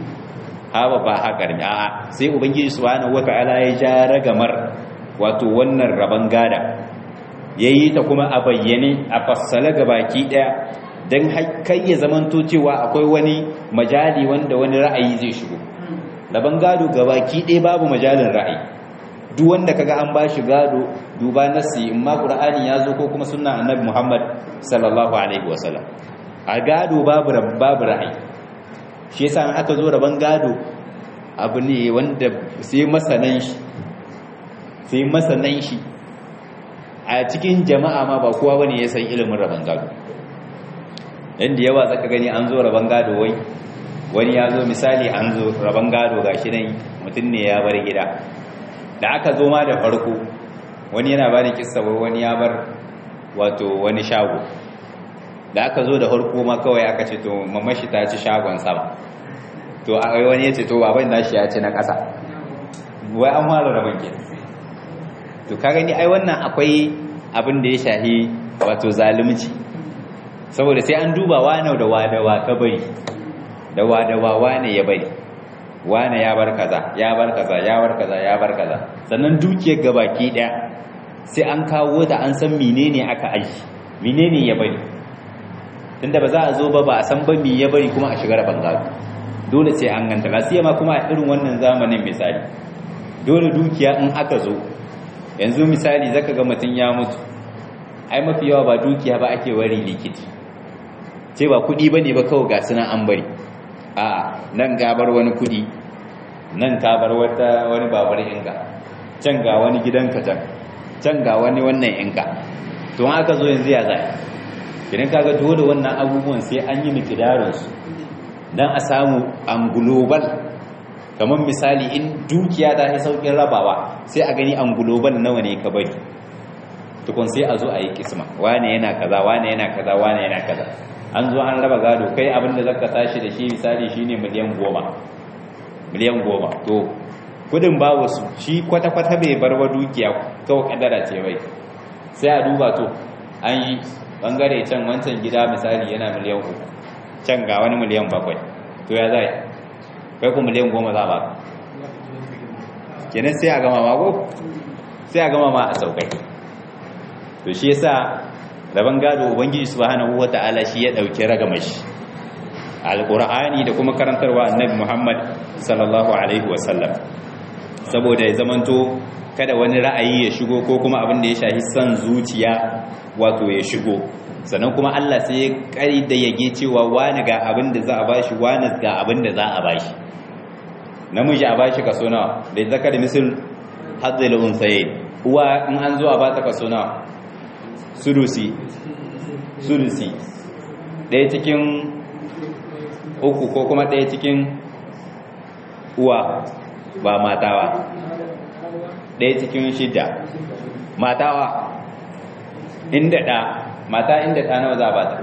a babba a ƙarami a sai ubangiji subhanahu wata'ala ya ja ragamar wato wannan rabon gada yayi ta kuma a bayyane a fassala baki daya dan kai ya zamanto cewa akwai wani majali wanda wani ra'ayi zai shigo rabon gado gabaki ɗaya babu majalin ra'ayi duk wanda kaga an bashi gado duba nasi in ma qur'ani ya zo ko kuma sunna annabi Muhammad sallallahu alaihi wasallam a gado babu babu ra'ayi shi yasa an aka zo rabon gado abu ne wanda sai masanan shi sai masanan shi a cikin jama'a ma ba kowa bane ya san ilimin rabon gado yanda yawa zaka gani an zo rabon gado wai wani ya zo misali an zo rabon gado gashi nan mutum ne ya bar gida da aka zo ma da farko wani yana bani kissa wani ya bar wato wani shago da aka zo da farko ma kawai aka ce to mamashi ta ci shagon sama to a wani ya ce to baban nashi ya ci na ƙasa wai an fara rabon ke to ka gani ai wannan akwai abin da ya shahi wato zalunci saboda sai an duba wane da wadawa ka bari da wadawa wane ya bari wane ya bar kaza ya bar kaza ya bar kaza ya bar kaza sannan dukiyar gabaki daya sai an kawo ta an san menene aka aji menene ya bari tunda ba za a zo ba ba a san ba me ya bari kuma a shigar bangaro dole sai an ganta lasiya ma kuma a irin wannan zamanin misali dole dukiya in aka zo yanzu misali zaka ga mutum ya mutu ai mafi yawa ba dukiya ba ake wari likiti ce ba kudi bane ba kawai ga sunan an bari a nan gabar wani kudi nan ka bar wata wani babar inga can ga wani gidanka can can ga wani wannan inga to aka zo yanzu ya zai idan kaga dole wannan abubuwan sai an yi mikidarin su dan a samu an global kamar misali in dukiya ta yi saukin rabawa sai a gani an global nawa ne ka bari tukun sai a zo a yi kisma wane yana kaza wane yana kaza wane yana kaza an zo an raba gado kai abinda zaka tashi da shi misali shine miliyan goma miliyan goma to kudin ba wasu shi kwata-kwata bai bar wa dukiya kawai kadara ce bai sai a duba to an yi bangare can wancan gida misali yana miliyan uku can ga wani miliyan bakwai to ya zai kai ku miliyan goma za ba kenan sai a gama mako sai a gama ma a saukai to shi yasa rabon gado ubangiji subhanahu wata'ala shi ya dauki ragamashi alqur'ani da kuma karantarwa annabi Muhammad sallallahu alaihi wasallam saboda ya zamanto kada wani ra'ayi ya shigo ko kuma abin da ya shafi son zuciya wato ya shigo sannan kuma Allah sai ya kari da yage cewa wani ga abin da za a bashi wani ga abin da za a bashi namiji a bashi kaso nawa da zakar misal hadzal unsayin uwa in an zo a ba ta kaso nawa sudusi sulusi ɗaya cikin uku ko kuma ɗaya cikin uwa ba matawa ɗaya cikin shida matawa inda ɗa mata inda ɗa nawa za a bata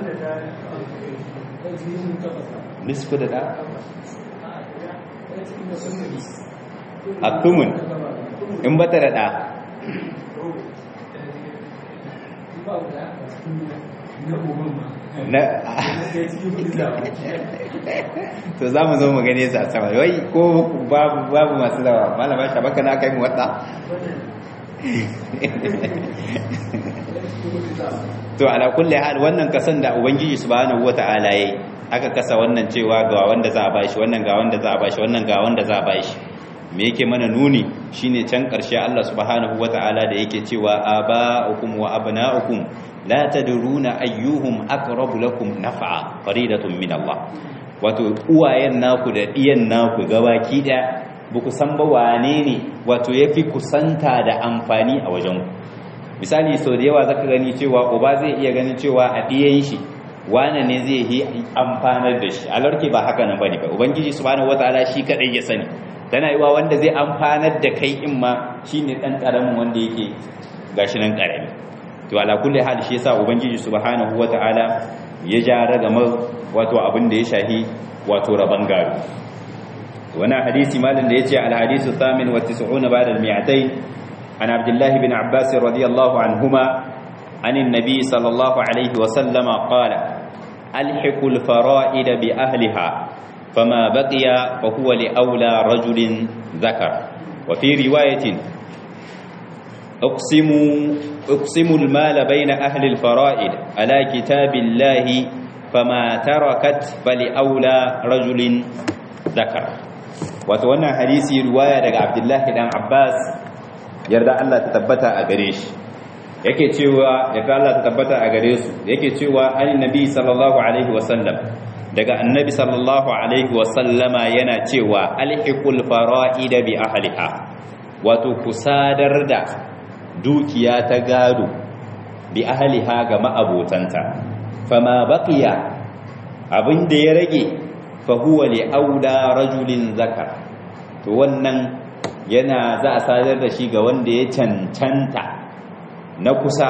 nisku da ɗa a tumun in bata da ɗa na to za mu zo mu gane sa sama wai ko babu masu dawa malama shabaka na kai mu wata to ala kulli hal wannan kasan da ubangiji subhanahu wata'ala yayi aka kasa wannan cewa ga wanda za a bashi wannan ga wanda za a bashi wannan ga wanda za a bashi me yake mana nuni shine can karshe Allah subhanahu wata'ala da yake cewa aba'ukum wa abna'ukum la tadruna ayyuhum aqrabu lakum naf'a faridatun min Allah wato uwayen naku da diyan naku gabaki da buku san ba wane ne wato yafi kusanta da amfani a wajen misali sau da yawa zaka gani cewa uba zai iya ganin cewa a diyan shi wane ne zai yi amfanar da shi alarki ba haka nan bane ba ubangiji subhanahu wataala shi kadai ya sani tana yiwa wanda zai amfanar da kai in ma shine dan karamin wanda yake gashi nan karami to ala kulli hal shi yasa ubangiji subhanahu wataala ya ja ragamar wato abin da ya shahi wato raban gado wannan hadisi malin da yace al hadisu thamin wa 90 ba'da al mi'atayn an abdullah ibn abbas radiyallahu anhuma عن النبي صلى الله عليه وسلم قال ألحق الفرائد بأهلها فما بقي فهو لأولى رجل ذكر وفي رواية اقسم اقسم المال بين أهل الفرائد على كتاب الله فما تركت فلأولى رجل ذكر وتوانا حديثي رواية لك عبد الله بن عباس يرضى الله تثبت أغريش yake cewa ya Allah ta tabbata a gare su yake cewa annabi sallallahu alaihi wasallam daga annabi sallallahu alaihi wasallama yana cewa alhiqul fara'ida bi ahliha wato kusadar da dukiya ta gado bi ahliha ga ma'abotanta fama baqiya abinda ya rage fa huwa li aula rajulin zakar to wannan yana za a sadar da shi ga wanda ya cancanta na kusa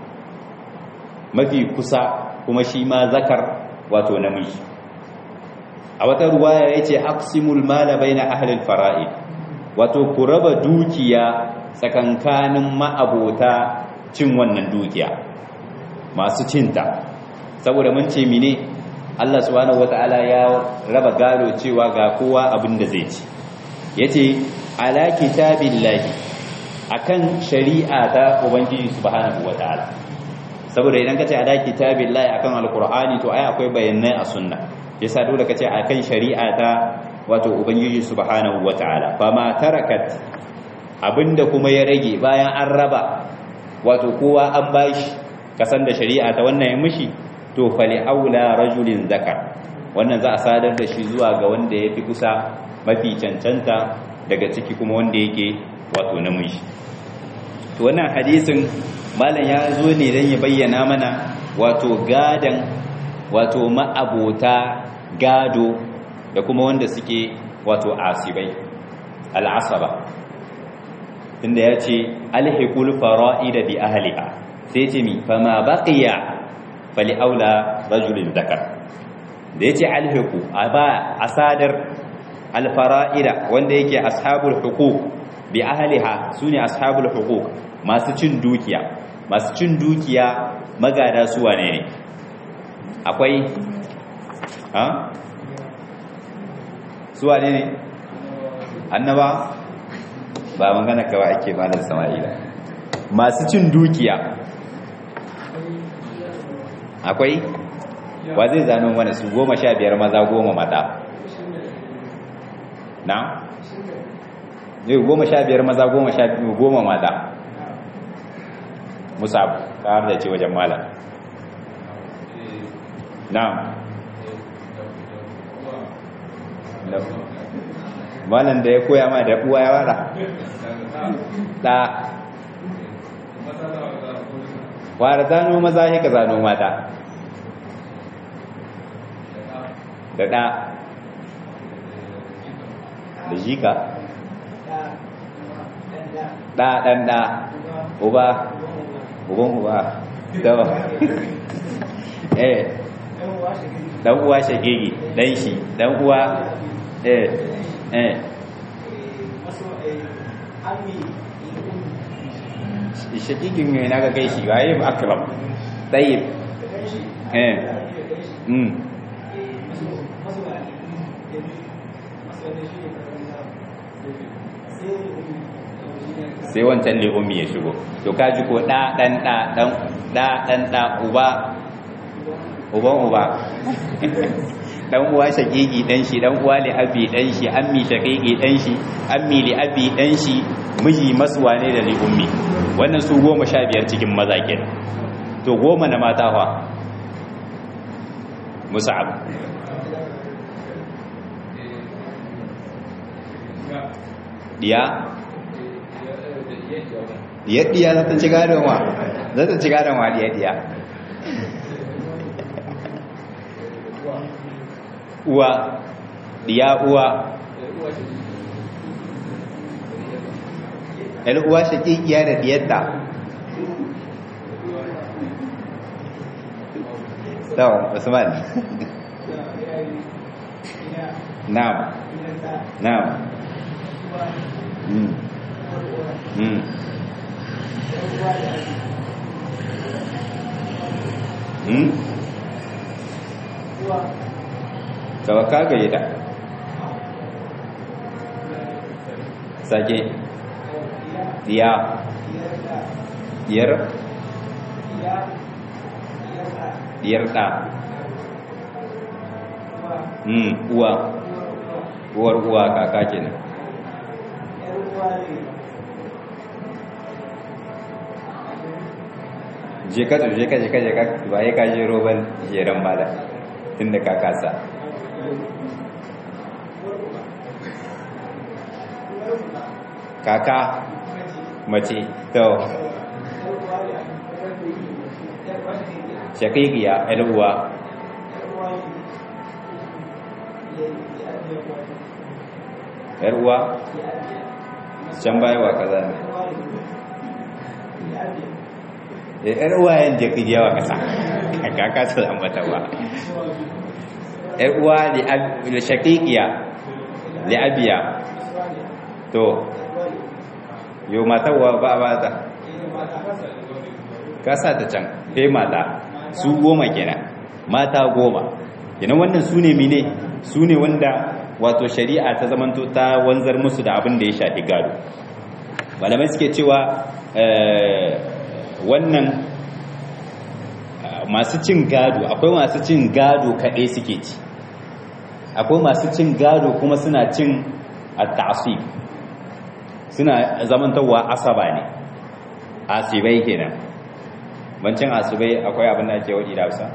mafi kusa kuma shi ma zakar wato namiji a wata ruwaya ya ce aqsimul mala baina ahlil fara'id wato ku raba dukiya tsakankanin ma'abota cin wannan dukiya masu cinta saboda mun ce mine Allah subhanahu wata'ala ya raba gado cewa ga kowa abin da zai ci yace ala kitabillahi akan shari'a ta ubangiji subhanahu wataala saboda idan kace ala kitabillahi akan alqur'ani to ai akwai bayanai a sunna yasa dole kace akan shari'a ta wato ubangiji subhanahu wataala fama tarakat abinda kuma ya rage bayan an raba wato kowa an bashi kasan da shari'a ta wannan ya mishi to fali aula rajulin zakar wannan za a sadar da shi zuwa ga wanda ya fi kusa mafi cancanta daga ciki kuma wanda yake wato namiji to wannan hadisin malam ya zo ne don ya bayyana mana wato gadan wato ma'abota gado da kuma wanda suke wato asibai al'asaba inda ya ce alhikul fara'ida bi ahliha sai ce mi fama baqiya fali aula rajulin zakar da yace alhiku aba asadar alfara'ida wanda yake ashabul huquq bi ahliha sune ashabul huquq masu cin dukiya masu cin dukiya magada su wane ne akwai ha su wane ne annaba ba magana kawai ake malar sama'ila masu cin dukiya akwai wa zai zano mana su goma sha biyar maza goma mata na? zai goma sha biyar maza goma sha biyu goma mata musa ƙar da ce wajen mala na malan da ya koya ma da uwa ya wara ɗa wara zano maza shi ka zano mata da ɗa da jika ɗa ɗan ɗa uba uban uba dawa eh dan uwa shagegi dan shi dan uwa eh eh shagegin ne na ga kai shi waye akram tayyib eh mm sai wancan le'ummi ya shigo to kaji ko ɗa ɗan ɗa ɗan ɗa ɗan ɗa uba uban uba dan uwa shakiki dan shi dan uwa li abi dan shi ammi shakiki dan shi ammi li abi dan shi miji masuwa ne da li ummi wannan su goma sha biyar cikin maza kenan to goma na mata fa musa'ab diya diya diya za ta ci gadon wa za ta ci gadon wa diya diya uwa diya uwa yan uwa shakikiya da diyarta tawon usman na'am na'am mm mm mm ka gaye ta sake diya diyar diyar ɗa mm uwa uwar uwa kaka kenan je ka je ka je ka je ka ba ya ka je roban jeran bala tunda ka kasa kaka mace to shakikiya uwa uwa can baya wa kaza ne yar uwa yin jaki yawa kasa kaka su ambata ba yar uwa li shakikiya li abiya to yau matawa ba ba ta kasa ta can kai mata su goma kenan mata goma kenan wannan su ne mine su ne wanda wato shari'a ta zamanto ta wanzar musu da abin da ya shafi gado malamai suke cewa wannan masu cin gado akwai masu cin gado kaɗai suke ci akwai masu cin gado kuma suna cin at-ta'sib suna zamantawa asaba ne asibai kenan bancin asibai akwai abin da ake wadi da Hausa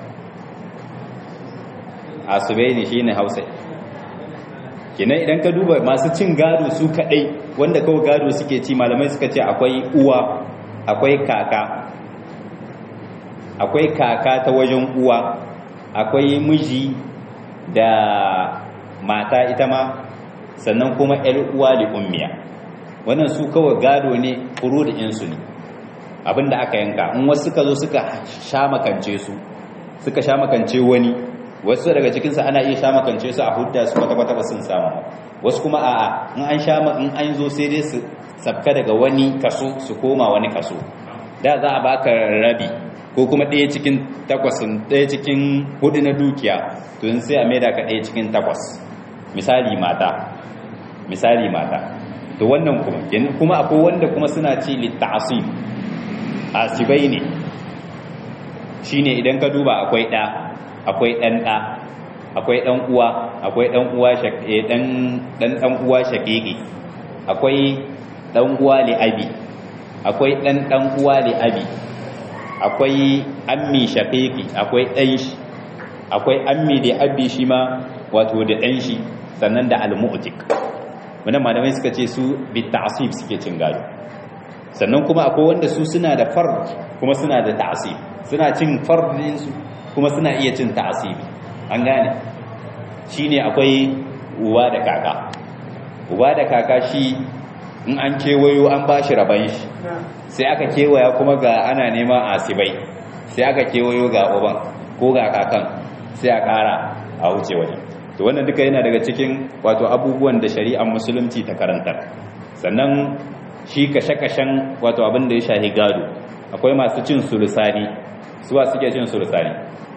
asibai ne shine Hausa kenan idan ka duba masu cin gado su kadai wanda kawai gado suke ci malamai suka ce akwai uwa akwai kaka akwai kaka ta wajen uwa akwai miji da mata ita ma sannan kuma ‘yar uwa da ummiya wannan su kawai gado ne furu da insu ne abinda aka yanka in wasu suka zo suka sha makance su suka sha makance wani wasu daga cikinsu ana iya sha makance su a hudda su kwata-kwata ba sun samu wasu kuma a'a in an sha in an zo sai dai su sabka daga wani kaso su koma wani kaso da za a baka rabi ko kuma ɗaya cikin takwasin ɗaya cikin hudu na dukiya to yin sai a maida ka ɗaya cikin takwas misali mata misali mata to wannan kuma kuma akwai wanda kuma suna ci litta'asib asibai ne shine idan ka duba akwai ɗa akwai ɗan ɗa akwai ɗan uwa akwai ɗan uwa ɗan ɗan uwa shaƙiƙi akwai ɗan uwa li abi akwai ɗan ɗan uwa li abi akwai ammi shaqiqi akwai ɗan shi akwai ammi da abi shi ma wato da ɗan shi sannan da al-mu'tik wannan malamai suka ce su bi ta'sib suke cin gado sannan kuma akwai wanda su suna da fard kuma suna da ta'sib suna cin fardin su kuma suna iya cin ta'sibi an gane shine akwai uba da kaka uba da kaka shi in an kewayo an ba shi raban shi sai aka kewaya kuma ga ana neman asibai sai aka kewayo ga uban ko ga kakan sai a kara a wuce wajen to wannan duka yana daga cikin wato abubuwan da shari'ar musulunci ta karantar sannan shi kashe-kashen wato abin da ya shahi gado akwai masu cin sulusani suwa suke cin sulusani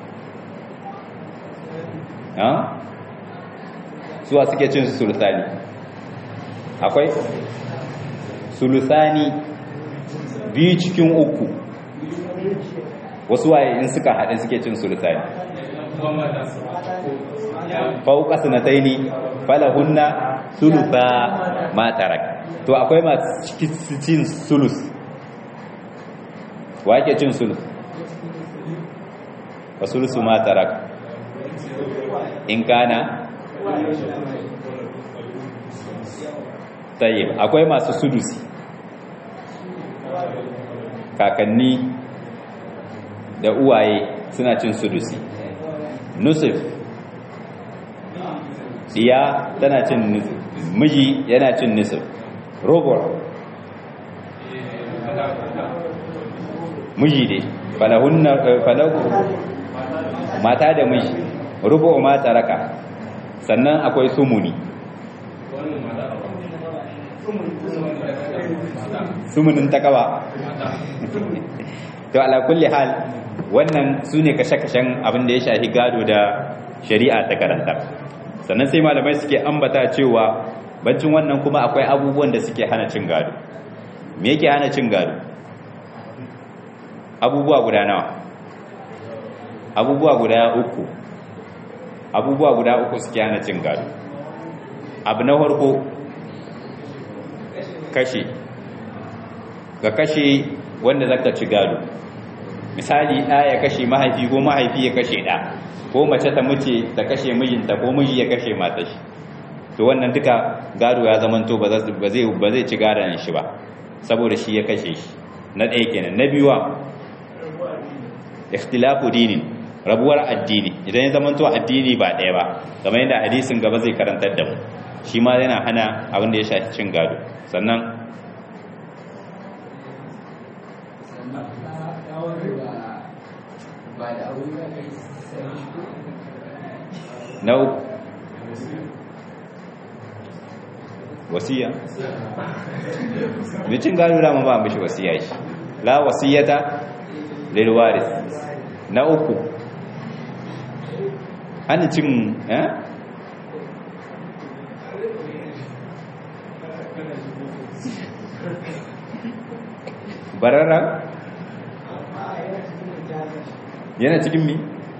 ha? suwa suke cin sulusani akwai sulusani biyu cikin uku wasu waye in suka haɗe suke cin sulusani fauka sanataini falahunna sulusa matarak to akwai masu cin sulus wa ke cin sulus wa sulusu matarak in kana tayyib akwai masu sudusi kakanni da uwaye suna cin sudusi nusuf diya tana cin nusuf miji yana cin nusuf robot miji ne falahunna falahu mata da miji rubu ma taraka sannan akwai sumuni sumunin takawa to ala kulli hal wannan sune kashe-kashen abin da ya shafi gado da shari'a ta karanta sannan sai malamai suke ambata cewa bancin wannan kuma akwai abubuwan da suke hana cin gado me yake hana cin gado abubuwa guda nawa abubuwa guda uku abubuwa guda uku suke hana cin gado abu na farko kashe ga kashe wanda zaka ci gado misali ɗa ya kashe mahaifi ko mahaifi ya kashe ɗa ko mace ta mace ta kashe mijinta ko miji ya kashe matashi to wannan duka gado ya zamanto ba zai ci gadon shi ba saboda shi ya kashe shi na ɗaya kenan na biyuwa ikhtilafu dinin rabuwar addini idan ya zamanto addini ba ɗaya ba kamar yadda hadisin gaba zai karantar da mu shi ma yana hana abin da ya shafi cin gado sannan na uku wasiya mai cin gado dama ba mishi wasiya shi la wasiyata lil waris na uku hannun cin eh barara yana cikin mi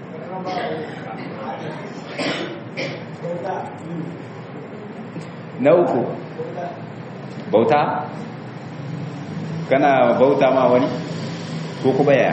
na uku bauta kana bauta ma wani ko kuma ya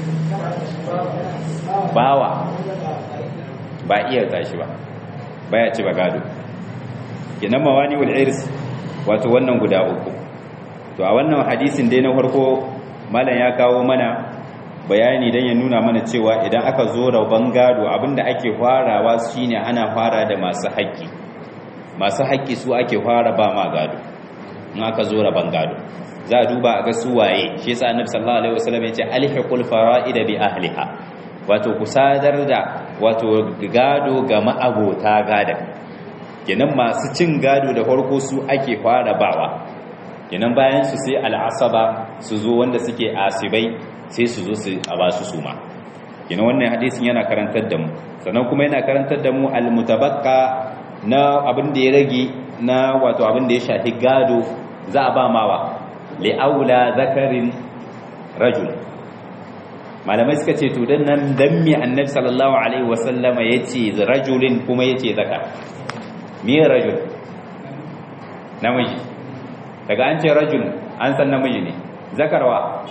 bawa ba iya tashi ba baya ci ba gado kenan mawani wal irs wato wannan guda uku to a wannan hadisin dai na farko malam ya kawo mana bayani dan ya nuna mana cewa idan aka zo rabon gado abinda ake farawa shine ana fara da masu haƙƙi masu haƙƙi su ake fara ba ma gado in aka zo rabon gado za a duba a ga su waye shi yasa annabi sallallahu alaihi wasallam ya ce alhiqul fara'ida bi ahliha wato ku sadar da wato gado ga ma'abota gada kenan masu cin gado da farko su ake fara bawa kenan bayan su sai al'asaba su zo wanda suke asibai sai su zo su a ba su suma kenan wannan hadisin yana karantar da mu sannan kuma yana karantar da mu almutabakka na abin da ya rage na wato abin da ya shafi gado za a ba mawa li'aula zakarin rajul malamai suka ce to dan nan dan mi annabi sallallahu alaihi wasallama yace rajulin kuma yace zakar me rajul namiji daga an ce rajul an san namiji ne zakarwa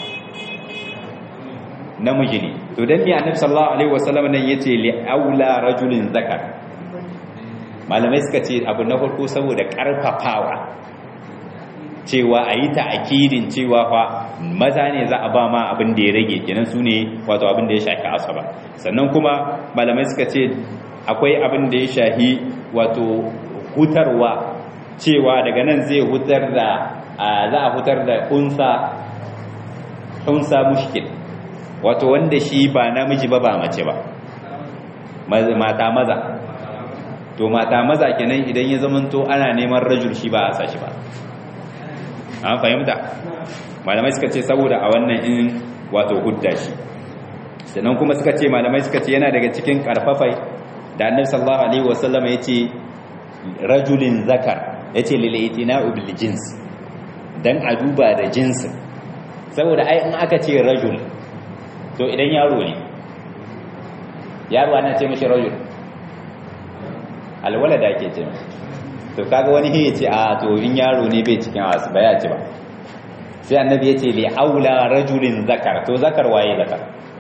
namiji ne to dan mi annabi sallallahu alaihi wasallama nan yace li'aula rajulin zakar malamai suka ce abu na farko saboda karfafawa cewa a yi ta'akidin cewa fa maza ne za a ba ma abin da ya rage kenan su ne wato abin da ya shafi asaba sannan kuma malamai suka ce akwai abin da ya shahi wato hutarwa cewa daga nan zai hutar da za a hutar da unsa unsa mushkil wato wanda shi ba namiji ba ba mace ba mata maza to mata maza kenan idan ya zamanto ana neman rajul shi ba a sa shi ba an fahimta malamai suka ce saboda a wannan in wato hudda shi sannan kuma suka ce malamai suka ce yana daga cikin karfafai da annabi sallallahu alaihi wasallam yace rajulin zakar yace lil itina'u bil jins dan a duba da jinsin saboda ai in aka ce rajul to idan yaro ne yaro ana ce mishi rajul alwalada ake ce mishi to kaga wani ya ce a to in yaro ne bai cikin asu ba ya ce ba sai annabi ya ce li aula rajulin zakar to zakar waye zakar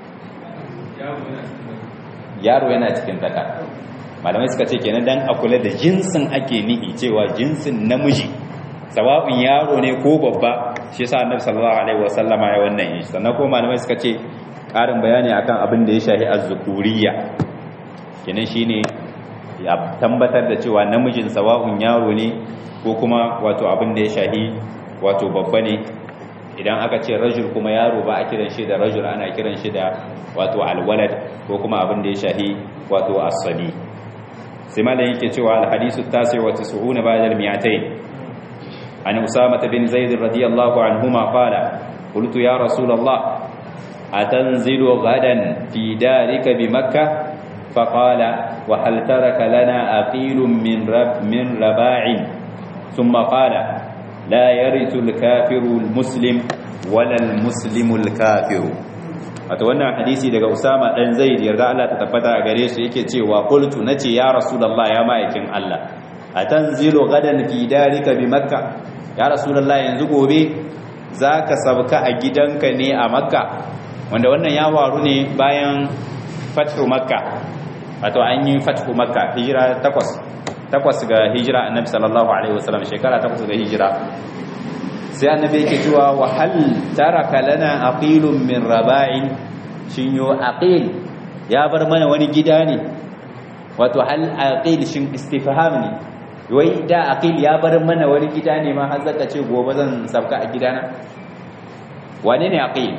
yaro yana cikin zakar malamai suka ce kenan dan a kula da jinsin ake nihi cewa jinsin namiji sawa'un yaro ne ko babba shi yasa annabi sallallahu alaihi wasallama ya wannan yi sannan ko malamai suka ce karin bayani akan abin da ya shahi az-zukuriyya kenan shine ya tabbatar da cewa namijin sawa'un yaro ne ko kuma wato abin da ya shahi wato babba ne idan aka ce rajul kuma yaro ba a kiran shi da rajul ana kiran shi da wato alwalad ko kuma abin da ya shahi wato as-sabi sai malam yake cewa al-hadisu tasi wa 90 ba'da al-mi'atayn an usama bin zaid radiyallahu anhuma qala qultu ya rasul allah atanzilu ghadan fi darika bi makkah فقال وهل ترك لنا أقيل من رب من رباع ثم قال لا يرث الكافر المسلم ولا المسلم الكافر wato wannan hadisi daga Usama dan Zaid yarda Allah ta tabbata a gare su yake cewa qultu nace ya rasulullah ya ma'aikin Allah atanzilu gadan fi darika bi makka ya rasulullah yanzu gobe zaka sabka a gidanka ne a makka wanda wannan ya waru ne bayan fathu makka wato an yi fathu makka hijira takwas takwas ga hijira annabi sallallahu alaihi wasallam shekara takwas ga hijira sai annabi yake cewa wa hal taraka lana aqilun min raba'in shin yo aqil ya bar mana wani gida ne wato hal aqil shin istifham ne wai da aqil ya bar mana wani gida ne ma har zaka ce gobe zan sabka a gidana wane ne aqil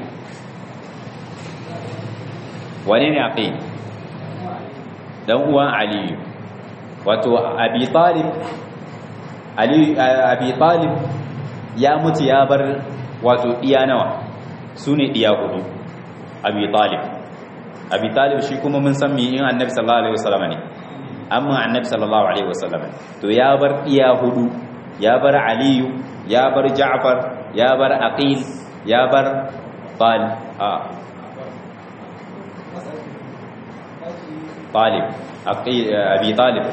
wane ne aqil dan uwan aliyu wato abi talib ali abi talib ya mutu ya bar wato diya nawa sune diya hudu abi talib abi talib shi kuma mun san me in annabi sallallahu alaihi wasallam ne amma annabi sallallahu alaihi wasallam to ya bar diya hudu ya bar aliyu ya bar ja'far ya bar aqil ya bar talib طالب أبي طالب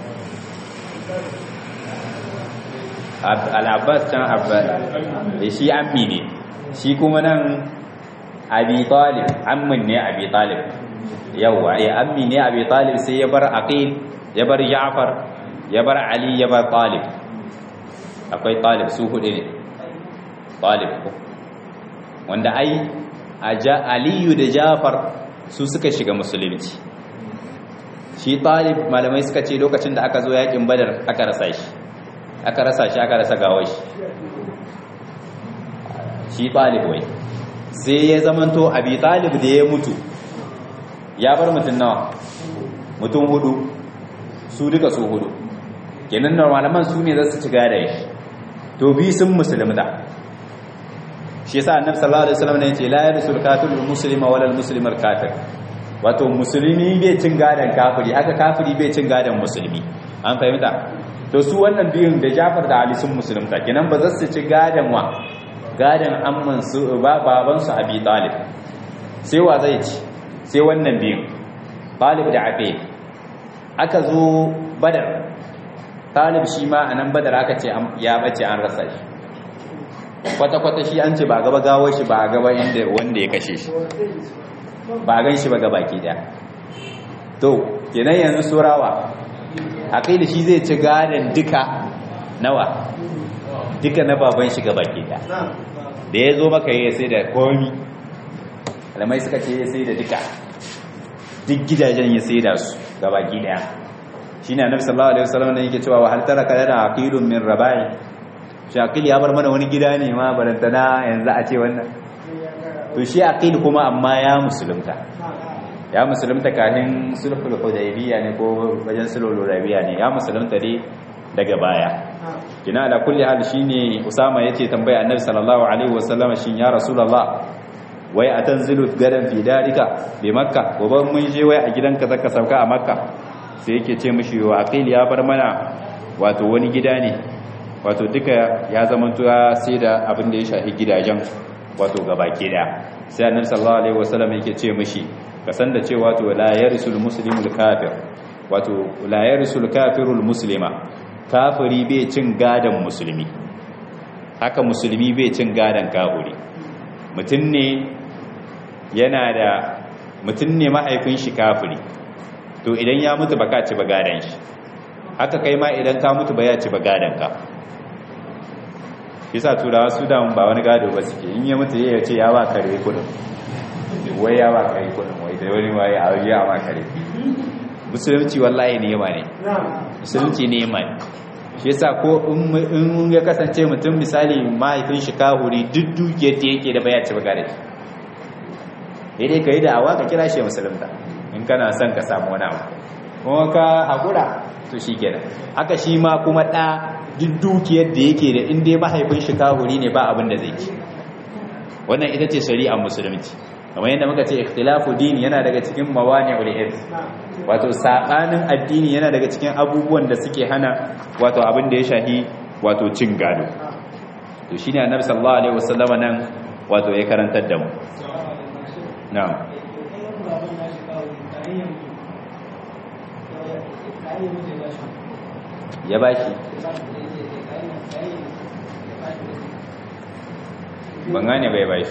al'abbas can abbas da shi ammi ne shi kuma nan abi talib ammin ne abi talib yawwa ya ammi ne abi talib sai ya bar aqil ya bar ja'far ya bar ali ya bar talib akwai talib su hudu ne talib wanda ai aliyu da ja'far su suka shiga musulunci shi talib malamai suka ce lokacin da aka zo yakin badar aka rasa shi aka rasa shi aka rasa gawar shi shi talib wai sai ya zamanto abi talib da ya mutu ya bar mutum nawa mutum hudu su duka su hudu kenan na malaman su ne za su ci gada shi to bi sun musulmta shi yasa annabi sallallahu alaihi wasallam ne ya ce la yarsul kafirul muslima wala al muslimul kafir wato musulmi bai cin gadon kafiri haka kafiri bai cin gadon musulmi an fahimta to su wannan biyun da Jafar da Ali sun musulunta kenan ba za su ci gadon wa gadon amman su ba baban su Abi Talib sai wa zai ci sai wannan biyun Talib da Abi aka zo Badar Talib shi ma anan Badar aka ce ya bace an rasa shi kwata kwata shi an ce ba gaba gawar shi ba gaba inda wanda ya kashe shi ba gan shi ba ga baki daya to kenan yanzu surawa aqil shi zai ci gadan duka nawa duka na baban shi ga baki daya da ya zo maka ya sai da komi alamai suka ce ya sai da duka duk gidajen ya sai da su gabaki daya shine annabi sallallahu alaihi wasallam ne yake cewa wa hal taraka lana aqilun min rabai shi aqil ya bar mana wani gida ne ma barantana yanzu a ce wannan to shi aqil kuma amma ya musulunta ya musulunta kafin sulhul hudaybiyya ne ko wajen sulhul hudaybiyya ne ya musulunta ne daga baya kina da kulli hal shine usama yace tambaya annabi sallallahu alaihi wasallam shin ya rasulullah wai atanzilu gadan fi darika bi makka gobe mun je wai a gidanka zaka sauka a makka sai yake ce mishi wa aqil ya bar mana wato wani gida ne wato duka ya zama tuwa sai da abin da ya shafi gidajen wato gabaki daya sai annabi sallallahu alaihi wasallam yake ce mishi ka san da cewa to la yarisul muslimul kafir wato la yarisul kafirul muslima kafiri bai cin gadan musulmi haka musulmi bai cin gadan kafiri mutum ne yana da mutum ne mahaifin shi kafiri to idan ya mutu baka ci ba gadan shi haka kai ma idan ka mutu ba ya ci ba gadan ka yasa turawa su da ba wani gado ba suke in ya mutu ya ce ya ba kare kudin wai ya ba kare kudin wai da wani waye a ya ba kare musulunci wallahi ne yama ne musulunci ne yama ne shi yasa ko in ya kasance mutum misali mahaifin shi kahuri duk dukiyar da yake da baya ci baga da shi daidai ka yi da awa ka kira shi musulunta in kana son ka samu wani abu kuma ka haƙura to shi kenan haka shi ma kuma ɗa duk dukiyar da yake da inda mahaifin shi kahuri ne ba abin da zai ci wannan ita ce shari'ar musulunci kamar yadda muka ce ikhtilafu dini yana daga cikin mawani'ul irs wato sabanin addini yana daga cikin abubuwan da suke hana wato abin da ya shahi wato cin gado to shine annabi sallallahu alaihi wasallam nan wato ya karantar da mu na'am ya bashi ban gane bai bashi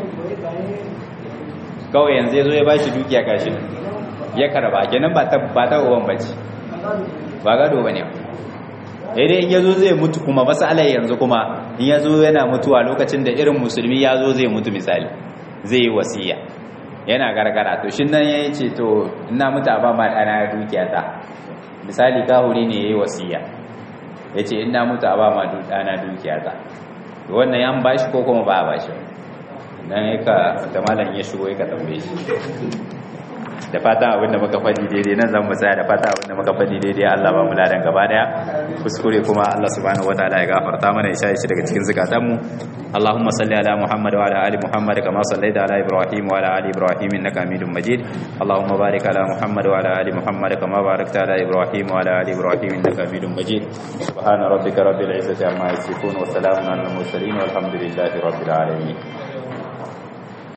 kawai yanzu ya zo ya bashi dukiya kashi ya karba kenan ba ta ba ta uban bace ba gado bane dai in yazo zai mutu kuma masalai yanzu kuma in yazo yana mutuwa lokacin da irin musulmi yazo zai mutu misali zai yi wasiya yana gargara to shin nan yayi ce to ina mutu ba ma dana dukiya ta misali kahuri ne yayi wasiya yace ina mutu ba ma dana dukiya ta wannan yan bashi ko kuma ba a bashi dan yaka da malam ya shigo yaka tambaye shi da fata abinda muka faɗi daidai nan zan tsaya da fata abinda muka faɗi daidai Allah ba mu ladan gaba daya kuskure kuma Allah subhanahu wataala ya gafarta mana ya shi daga cikin zakatan mu Allahumma salli ala Muhammad wa ala ali Muhammad kama sallaita ala Ibrahim wa ala ali Ibrahim innaka Hamidum Majid Allahumma barik ala Muhammad wa ala ali Muhammad kama barakta ala Ibrahim wa ala ali Ibrahim innaka Hamidum Majid subhana rabbika rabbil izzati amma yasifun wa salamun alal mursalin walhamdulillahi rabbil alamin